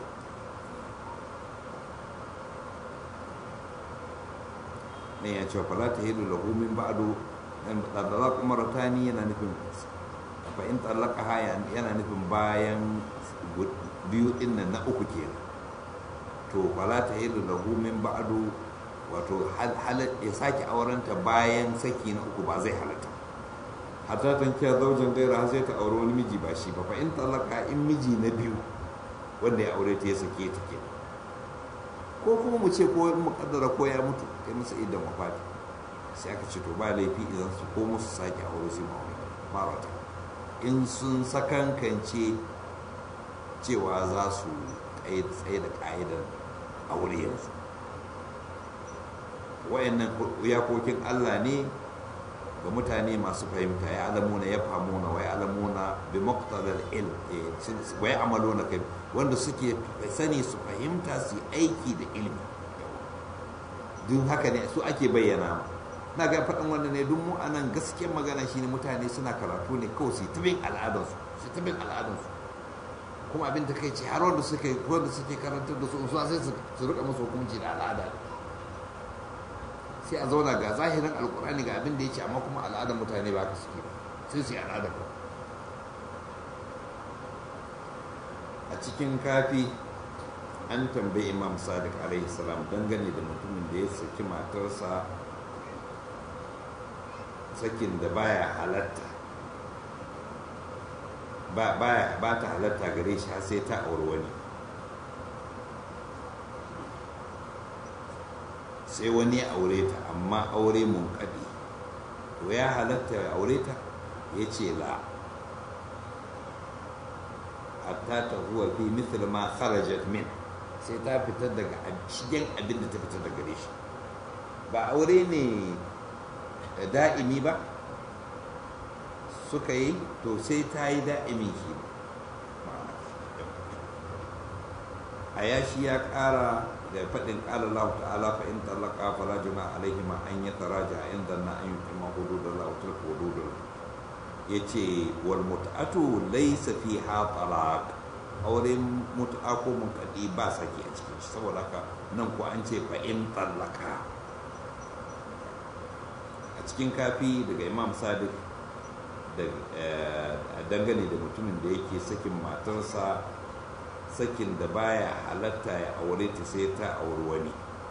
ne ya ce fala ta hidu lahu min ba'du dan talaq maratani yana nufin fa in talaqa haya yana nufin bayan biyu din nan na uku kenan to fala ta hidu lahu min ba'du wato ya sake aurenta bayan saki na uku ba zai halatta hatta tankiya zaujan gaira sai ta auri wani miji ba shi ba fa in talaka in miji na biyu wanda ya aure ta ya sake ta ke ko kuma mu ce ko in mukaddara ko ya mutu kai masa idan mafati sai aka ce to ba laifi idan su ko musu sake aure sai ma marata in sun sakankance cewa za su tsaye da ka'idar aure yanzu wayannan iyakokin Allah ne ga mutane masu fahimta ya alamuna ya famuna wa ya alamuna bi muqtadal ilm wa ya amaluna kai wanda suke sani su fahimta su aiki da ilmi duk haka ne su ake bayyana na ga faɗin wanda ne duk mu anan gaskiyar magana shine mutane suna karatu ne kawai su ta bin al'adarsu su ta bin al'adarsu kuma abin da kai ce har wanda suke wanda suke karantar da su su sai su rika musu hukunci da al'ada sai a zauna ga zahirin alkurani ga abin da ya ce amma kuma al'adar mutane ba ka suke sai su yi al'adar ba a cikin kafi an tambayi imam sadiq alaihi salam dangane da mutumin da ya saki matarsa sakin da baya halatta ba ta halatta gare shi har sai ta auri wani sai wani ya aure ta amma aure mun kaɗi to ya halatta ya aure ta ya ce la hatta ta huwa fi mithl ma kharajat min sai ta fitar daga shigen abin da ta fitar daga gare shi ba aure ne da'imi ba suka yi to sai ta yi da'imin shi a yashi ya ƙara da faɗin ƙala Allah ta'ala fa in talaka fala juna alaihima an ya taraja inda na an yi kuma hududar Allah wa tilka hududar ya ce wal mut'atu laysa fiha talaq aure mut'a ko munqadi ba saki a cikin shi saboda haka nan ko an ce fa in talaka a cikin kafi daga Imam Sadiq da dangane da mutumin da yake sakin matarsa sakin da baya halatta ya aure ta sai ta auri wani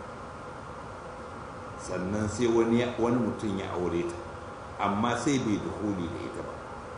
sannan sai wani mutum ya aure ta amma sai bai dukuli da ita ba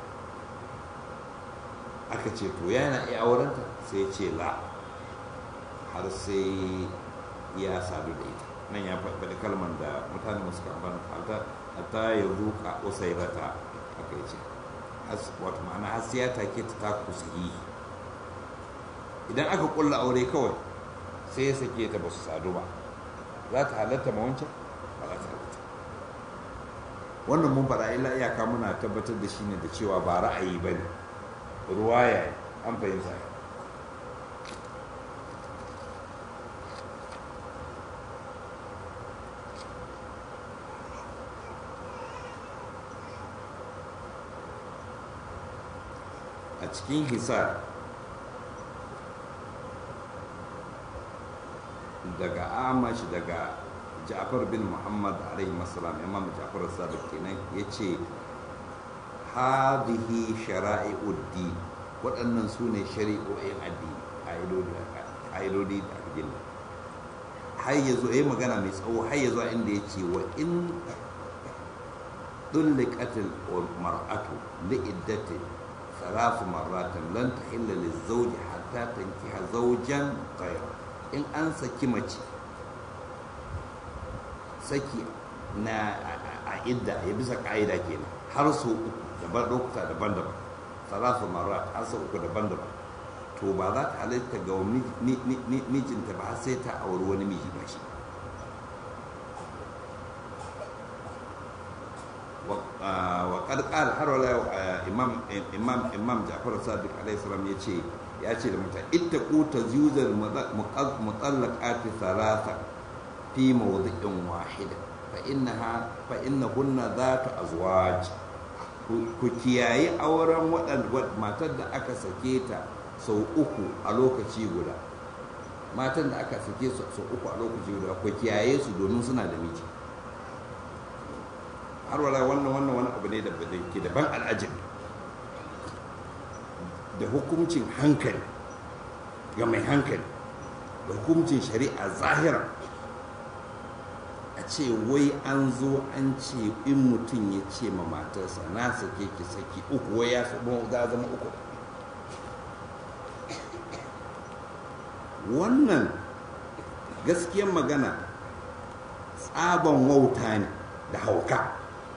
aka ce to yana iya aurenta sai ce la har sai ya sadu da ita nan ya faɗi kalmar da mutane masu kamfan hatta ya zuka usairata aka yi ce wato ma'ana har sai ya take ta ta kusayi idan aka kulla aure kawai sai ya sake ta ba su sadu ba za ta halatta ma wancan ba za ta halatta wannan mun faɗa illa iyaka muna tabbatar da shi ne da cewa ba ra'ayi ba ne ruwaya an fahimta a cikin hisar daga amash daga ja'far bin muhammad alaihi masalam imam ja'far sadiq kenan ya ce hadihi shara'i'uddi waɗannan su ne shari'o'in addini ƙa'idodi da aka gina har ya zo ya yi magana mai tsawo har ya zo inda ya ce wa in طلقت المرأة لعدة ثلاث مرات لن تحل للزوج حتى تنكح زوجا غيره in an saki mace saki na a idda ya bisa ka'ida kenan har sau uku daban lokuta daban-daban salasu marat har sau uku daban-daban to ba za ta halitta ga mijinta ba sai ta auri wani miji ba shi وقد قال har wala imam imam imam Ja'far Sadiq alaihi salam yace ya ce da mutane ittaqu tazyuzal mutallaqat thalatha fi mawdi'in wahida fa innaha fa innahunna dhatu azwaj ku kiyaye auren waɗanda matar da aka sake ta sau uku a lokaci guda matan da aka sake su sau uku a lokaci guda ku kiyaye su domin suna da miji har wala wannan wannan wani abu ne da ke daban al'ajin da hukuncin hankali ga mai hankali da hukuncin shari'a zahira a ce wai an zo an ce in mutum ya ce ma matarsa na sake ki saki uku wai ya za zama uku wannan gaskiyar magana tsaban wauta ne da hauka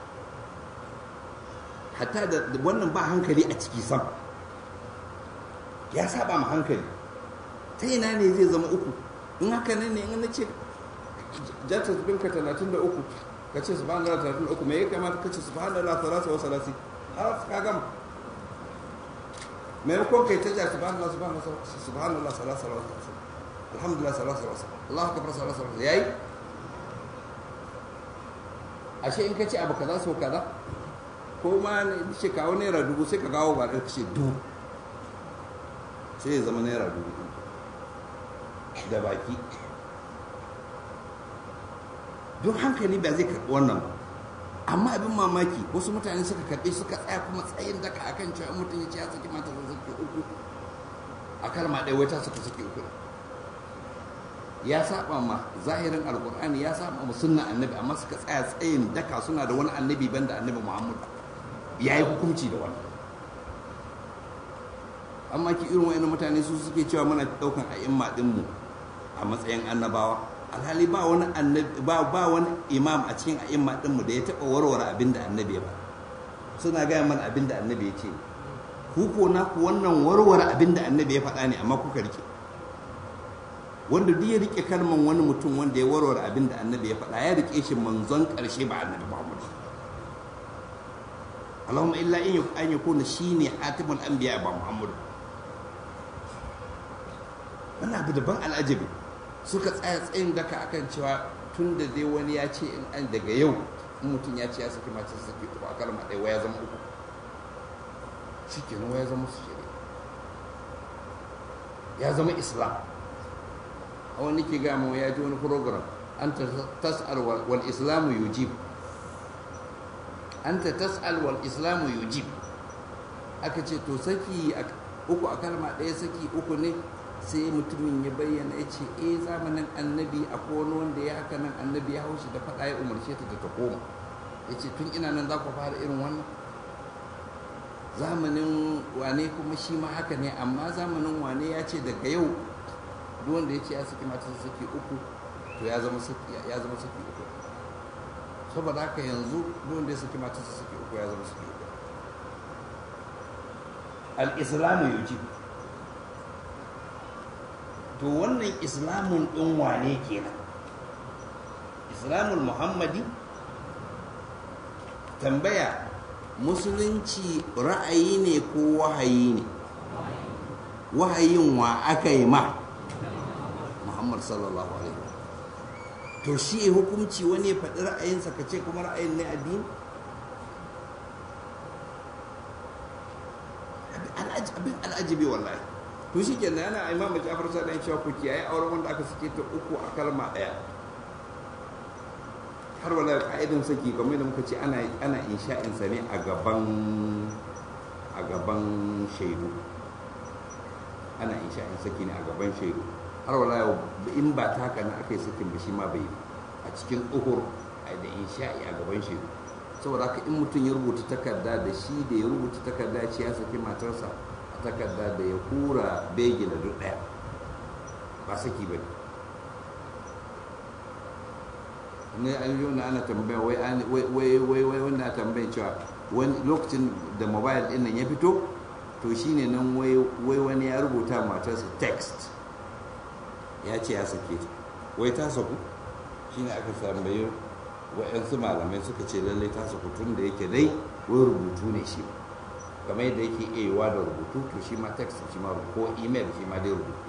hatta da wannan ba hankali a ciki sam ya saba ma hankali ta ina ne zai zama uku in haka ne in na ce jata binka talatin da uku ka ce su ba'an talatin da uku mai ya kamata ka ce su ba'an lalata salasa wa salasi har ka gama maimakon kai ta ja su ba'an lalata su ba'an lalata salasa wa salasi alhamdulillah salasa wa salasi Allah ka bar salasa wa salasi yayi ashe in ka ce abu kaza so kaza ko ma ce kawo naira dubu sai ka kawo ba ɗaya ce dubu sai ya zama naira dubu da baki don hankali ba zai karɓi wannan ba amma abin mamaki wasu mutane suka karɓe suka tsaya kuma tsayin daka akan cewa mutum ya ce ya saki mata da saki uku a kalma ɗaya wata suka saki uku ya saba ma zahirin alkur'ani ya saba ma sunna annabi amma suka tsaya tsayin daka suna da wani annabi banda annabi muhammad ya yi hukunci da wani amma ki irin wa'in mutane su suke cewa muna daukan a'imma dinmu a matsayin annabawa alhali ba wani annabi ba ba wani imam a cikin a'imma dinmu da ya taba warware abin da annabi ba suna gaya mana abin da annabi ya ce ku ko na ku wannan warware abin da annabi ya faɗa ne amma kuka rike wanda duk ya rike kalman wani mutum wanda ya warware abin da annabi ya faɗa ya rike shi manzon ƙarshe ba annabi Muhammad Allahumma illa in an yakuna shine hatimul anbiya ba Muhammad wannan abu daban al'ajabi suka tsaya tsayin daka akan cewa tun da dai wani ya ce in an daga yau in mutum ya ce ya saki mace saki uku a kalma ɗaya waya zama uku shi kenan waya zama su shirya ya zama islam a wani ke gama ya ji wani program an tas'al wal islamu yujib an ta tas'al wal islamu yujib aka ce to saki uku a kalma ɗaya saki uku ne sai mutumin ya bayyana ya ce eh zamanin annabi akwai wani wanda ya haka nan annabi ya haushi da faɗa ya umarce ta da ta koma ya ce tun ina nan za ku fara irin wannan zamanin wane kuma shi ma haka ne amma zamanin wane ya ce daga yau duk wanda ya ce ya saki mata saki uku to ya zama saki ya zama saki uku saboda haka yanzu duk wanda ya saki mata saki uku ya zama saki uku al-islamu yujibu to wannan islamun ɗin wane kenan islamul muhammadi tambaya musulunci ra'ayi ne ko wahayi ne wahayin wa aka yi ma muhammad sallallahu alaihi to shi hukunci wani ya faɗi ra'ayinsa ka ce kuma ra'ayin ne addini abin al'ajibi wallahi to shi ke yana imamu jafar sa dan cewa ku kiyaye auren wanda aka sake ta uku a kalma daya har wala ka'idan saki kamar da muka ce ana ana insha'in sa ne a gaban a gaban shaidu ana insha'in saki ne a gaban shaidu har wala yau in ba ta haka na aka yi sakin ba shi ma bai a cikin uhur da insha'i a gaban shi saboda haka in mutum ya rubuta takarda da shi da ya rubuta takarda ce ya saki matarsa a takarda da ya hura begi da duk ɗaya ba saki ba ne an yi wani ana tambaya wai wai wai wanda tambayin cewa wani lokacin da mobile ɗin nan ya fito to shine nan wai wani ya rubuta matarsa text ya ce ya sake ta wai ta saku shine aka tambayi wa'yansu malamai suka ce lallai ta saku tun da yake dai wai rubutu ne shi kamar yadda yake iya da rubutu to shi ma text shi ma ko email shi ma dai rubutu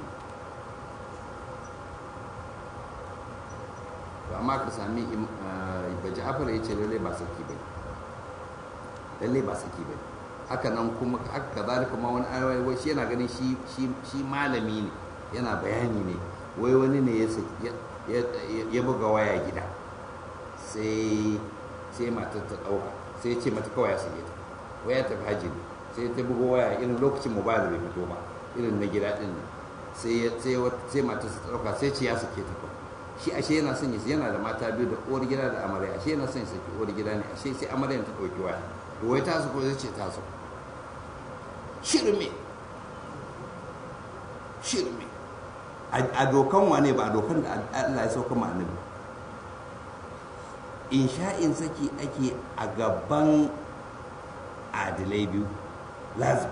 to amma ka sami baji afar ya ce lallai ba saki ba lallai ba saki ba haka nan kuma haka kazalika ma wani ayoyi shi yana ganin shi malami ne yana bayani ne wai wani ne ya buga waya gida sai sai matar ta ɗauka sai ya ce mata kawai ya sake ta waya ta haji ne sai ta buga waya irin lokacin mobile bai fito ba irin na gida ɗin nan sai sai matar ta ɗauka sai ce ya sake ta kawai shi ashe yana son yana da mata biyu da uwar gida da amarya ashe yana son ya saki uwar gida ne ashe sai amarya ta ɗauki waya to wai ta su ko zai ce ta su shirme shirme a dokan wane ba a dokan da Allah ya sauka ma annabi insha'in saki ake a gaban adilai biyu lazim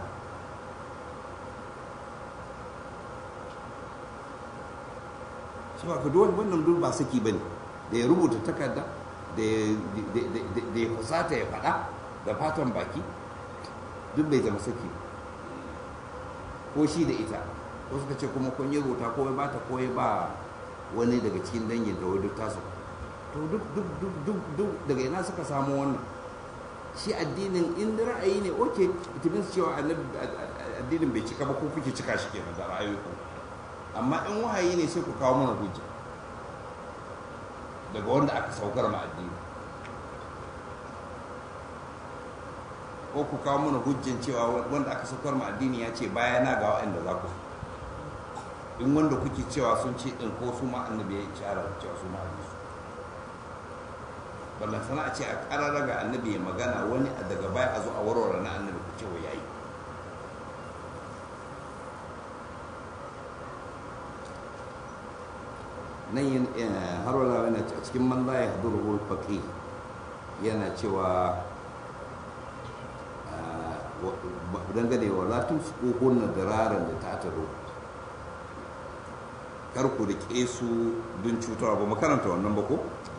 su ba ka dole wannan duk ba saki ba ne da ya rubuta takarda da ya fusata ya faɗa da fatan baki duk bai zama saki ko shi da ita ko suka ce kuma kun yi rubuta ko ya bata ko ya ba wani daga cikin dangin da duk tasu to duk duk duk duk duk daga ina suka samu wannan shi addinin in ra'ayi ne oke itimin cewa addinin bai cika ba ko kuke cika shi kenan da ra'ayoyi ku amma in wahayi ne sai ku kawo mana hujja daga wanda aka saukar ma addini ko ku kawo mana hujjan cewa wanda aka saukar ma addini ya ce baya na ga waɗanda za ku in wanda kuke cewa sun ce ɗin ko su ma annabi ya ishara cewa su ma annabi ballan sana a ce a ƙarara ga annabi ya magana wani a daga baya a zo a warware na annabi ku cewa yayi nan har wala yana a cikin man la yahduru al yana cewa dangane wa latin su kohon diraran da ta taro kar ku rike su don cutarwa ba makaranta wannan ba ko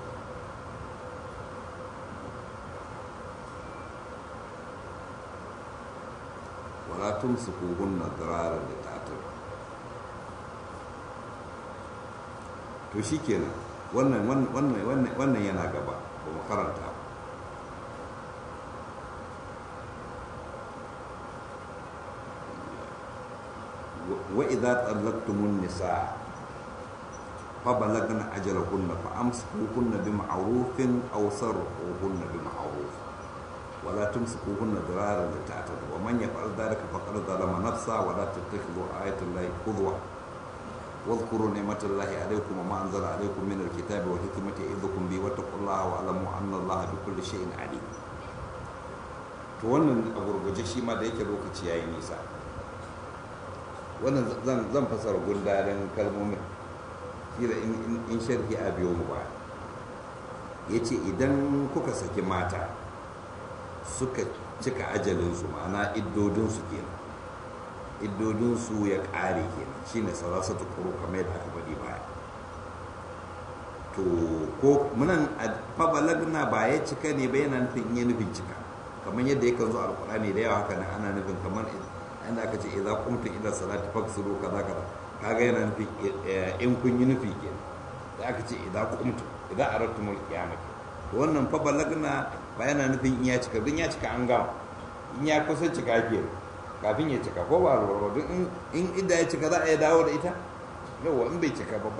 wala tun su kohon diraran da ta taro to shi kenan wannan yana gaba ba makaranta ba وإذا طلقتم النساء فبلغن أجلهن فأمسكوهن بمعروف أو سرحوهن بمعروف ولا تمسكوهن ضرارا لتعتدوا ومن يفعل ذلك فقد ظلم نفسه ولا تتخذوا آية الله قدوة واذكروا نعمة الله عليكم وما أنزل عليكم من الكتاب والحكمة يعظكم به واتقوا الله واعلموا أن الله بكل شيء عليم to wannan a gurguje shi ma da yake lokaci yayi nisa wannan zan fasara gundarin kalmomin kila in sharhi a biyo mu ba ya ce idan kuka saki mata suka cika ajalinsu ma'ana iddodinsu kenan iddodinsu ya ƙare kenan shi ne sarasa ta kuro kamar yadda aka faɗi baya to ko munan fabalagna ba ya cika ne ba yana nufin iya nufin cika kamar yadda yakan zo alkur'ani da yawa haka nan ana nufin kamar inda aka ce idza qumtum ila salati faghsilu kaza kaza kaga yana nufi in kun yi nufi ke da aka ce idza qumtum idza aradtumul qiyamah to wannan fa balagna ba yana nufin in ya cika dun ya cika an gama in ya kusa cika ke kafin ya cika ko ba lura duk in in idda ya cika za a yi dawo da ita yawa in bai cika ba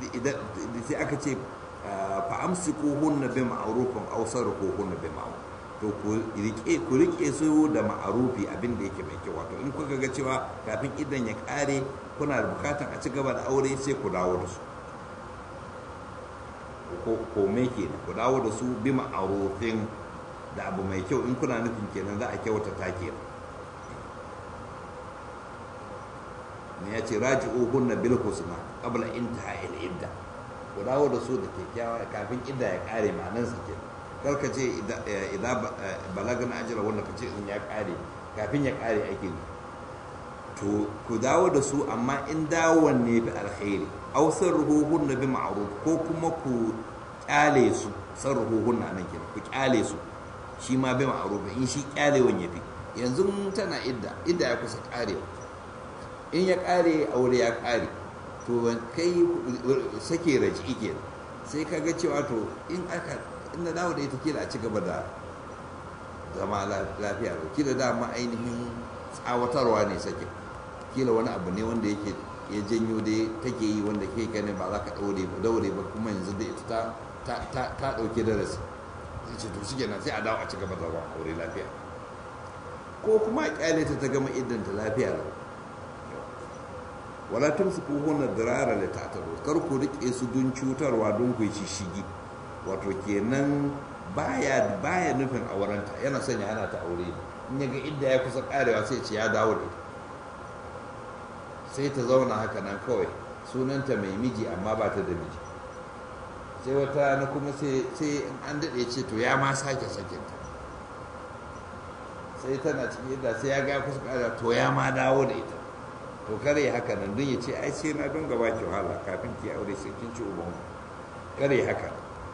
sai aka ce fa amsikuhunna bi ma'rufin aw sarquhunna bi ma'ruf to ku rike ku rike su da ma'arufi abin da yake mai kyau wato in kuka ga cewa kafin idan ya kare kuna da bukatan a ci gaba da aure sai ku dawo da su ko ko me kenan ku dawo da su bi ma'arufin da abu mai kyau in kuna nufin kenan za a kyautata kenan ne ya ce raji'u hunna bil husna qabla intihai al idda ku dawo da su da kyakkyawa kafin idda ya kare ma'anar su kenan kar ka ce idan balagana ajira wanda ka ce in ya kare kafin ya kare ake to ku dawo da su amma in dawon ne bi alkhairi aw sarruhun bi ma'ruf ko kuma ku kyale su sarruhun nan kenan ku kyale su shi ma bi ma'ruf in shi kyalewan yafi yanzu tana idda idda ya kusa karewa in ya kare aure ya kare to kai sake raji kenan sai kaga cewa to in aka inda dawo da ita kila a ci gaba da zama lafiya da kila dama ainihin tsawatarwa ne sake kila wani abu ne wanda yake ya janyo dai take yi wanda ke gani ba za ka daure ba daure ba kuma yanzu da ita ta ta ta dauke darasi sai ce to shi kenan sai a dawo a ci gaba da zama aure lafiya ko kuma kyale ta ta gama idan ta lafiya lau wala tumsikuhunna dirara la ta'tadu kar ku rike su dun cutarwa don ku ci shigi wato kenan baya baya nufin aurenta yana son ya hana ta aure in ya ga inda ya kusa karewa sai ce ya dawo da ita sai ta zauna haka nan kawai sunanta mai miji amma ba ta da miji sai wata na kuma sai in an daɗe ce to ya ma sake sakinta sai tana cikin yadda sai ya ga kusa karewa to ya ma dawo da ita to kare haka nan don ya ce ai sai na don gaba ki wahala kafin ki aure sai kin ci uban kare haka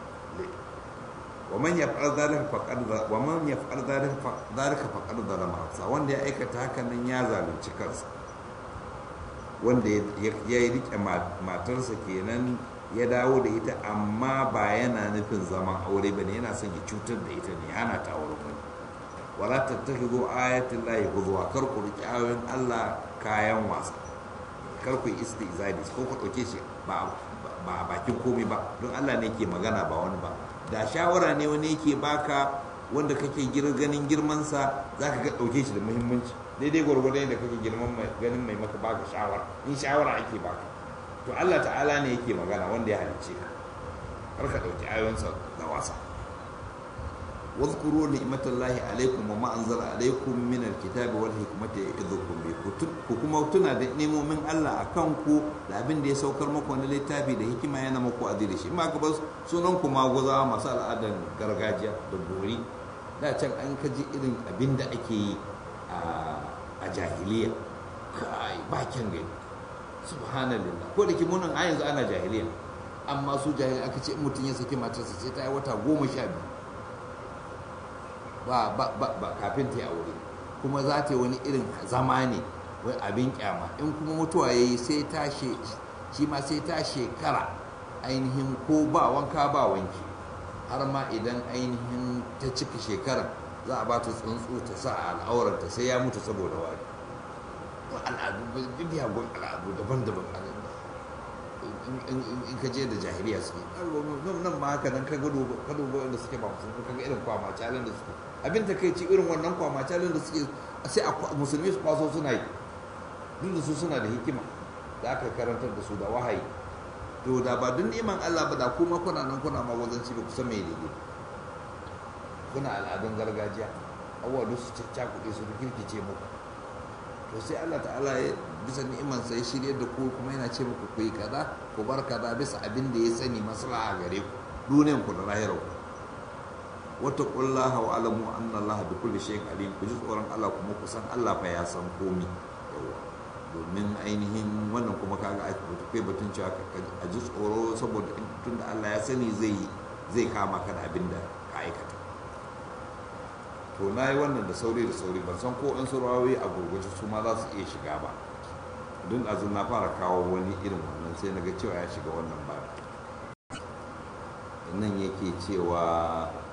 ومن يفعل ذلك فقد ومن يفعل ذلك ذلك فقد ظلم نفسه wanda ya aikata haka nan ya zalunci kansa wanda ya yi rike matarsa kenan ya dawo da ita amma ba yana nufin zaman aure ba ne yana son ya cutar da ita ne hana ta aure ba wala tattakhidhu ayatin lahi huzwa kar ku riki ayoyin Allah kayan wasa kar ku yi istizadi ko ku dauke shi ba ba bakin komai ba don Allah ne ke magana ba wani ba da shawara ne wani yake baka wanda kake ganin girmansa za ka ga ɗauke shi da muhimmanci daidai gwargwadon da kake girman ganin mai maka baka shawara in shawara ake baka to Allah ta'ala ne yake magana wanda ya halicce ka kar ka ɗauki ayoyinsa da wasa واذكروا نعمة الله عليكم وما أنزل عليكم من الكتاب والحكمة يعظكم به ku kuma tuna da nemomin Allah a kanku da abin da ya saukar muku wani littafi da hikima yana muku aziri shi ma gaba sunan ku maguza masu al'adar gargajiya da bori da can an kaji irin abin da ake yi a jahiliya kai ba kyan gani subhanallah ko da kimunan a yanzu ana jahiliya amma su jahiliya aka ce mutum ya saki matarsa sai ta yi wata goma sha biyu ba ba ba ba kafin ta yi aure kuma za ta yi wani irin zama ne wai abin kyama in kuma mutuwa ya yi sai ta shi ma sai ta shekara ainihin ko ba wanka ba wanki har ma idan ainihin ta cika shekara za a ba ta tsuntsu ta sa a al'aurarta sai ya mutu saboda wari al'adu biyagun al'adu daban-daban in ka je da jahiliya suke nan ma haka nan ka gado ka dubo inda suke ba musulmi ka ga irin kwama calin da suke abin ta kai ci irin wannan kwama calin da suke sai a musulmi su kwaso suna yi duk da su suna da hikima da aka karantar da su da wahayi to da ba duk neman Allah ba da kuma kuna nan kuna ma wajen ci ba kusa mai daidai kuna al'adun gargajiya abubuwa duk su caccakuɗe su kirkice muku to sai Allah ta'ala ya bisa ni'iman sai shirye da ku kuma yana ce muku ku yi kaza ku bar kaza bisa abin da ya sani maslaha gare ku duniyan ku da lahirar ku wata kullaha wa alamu anna Allah bi kulli shay'in alim ku ji tsoron Allah kuma ku san Allah fa ya san komi domin ainihin wannan kuma kaga a kai batun cewa a ji tsoro saboda tunda Allah ya sani zai zai kama ka da abin da ka aikata to na yi wannan da sauri da sauri ban san ko in surawoyi a gurguje su ma za su iya shiga ba don azu na fara kawo wani irin wannan sai na ga cewa ya shiga wannan ba nan yake cewa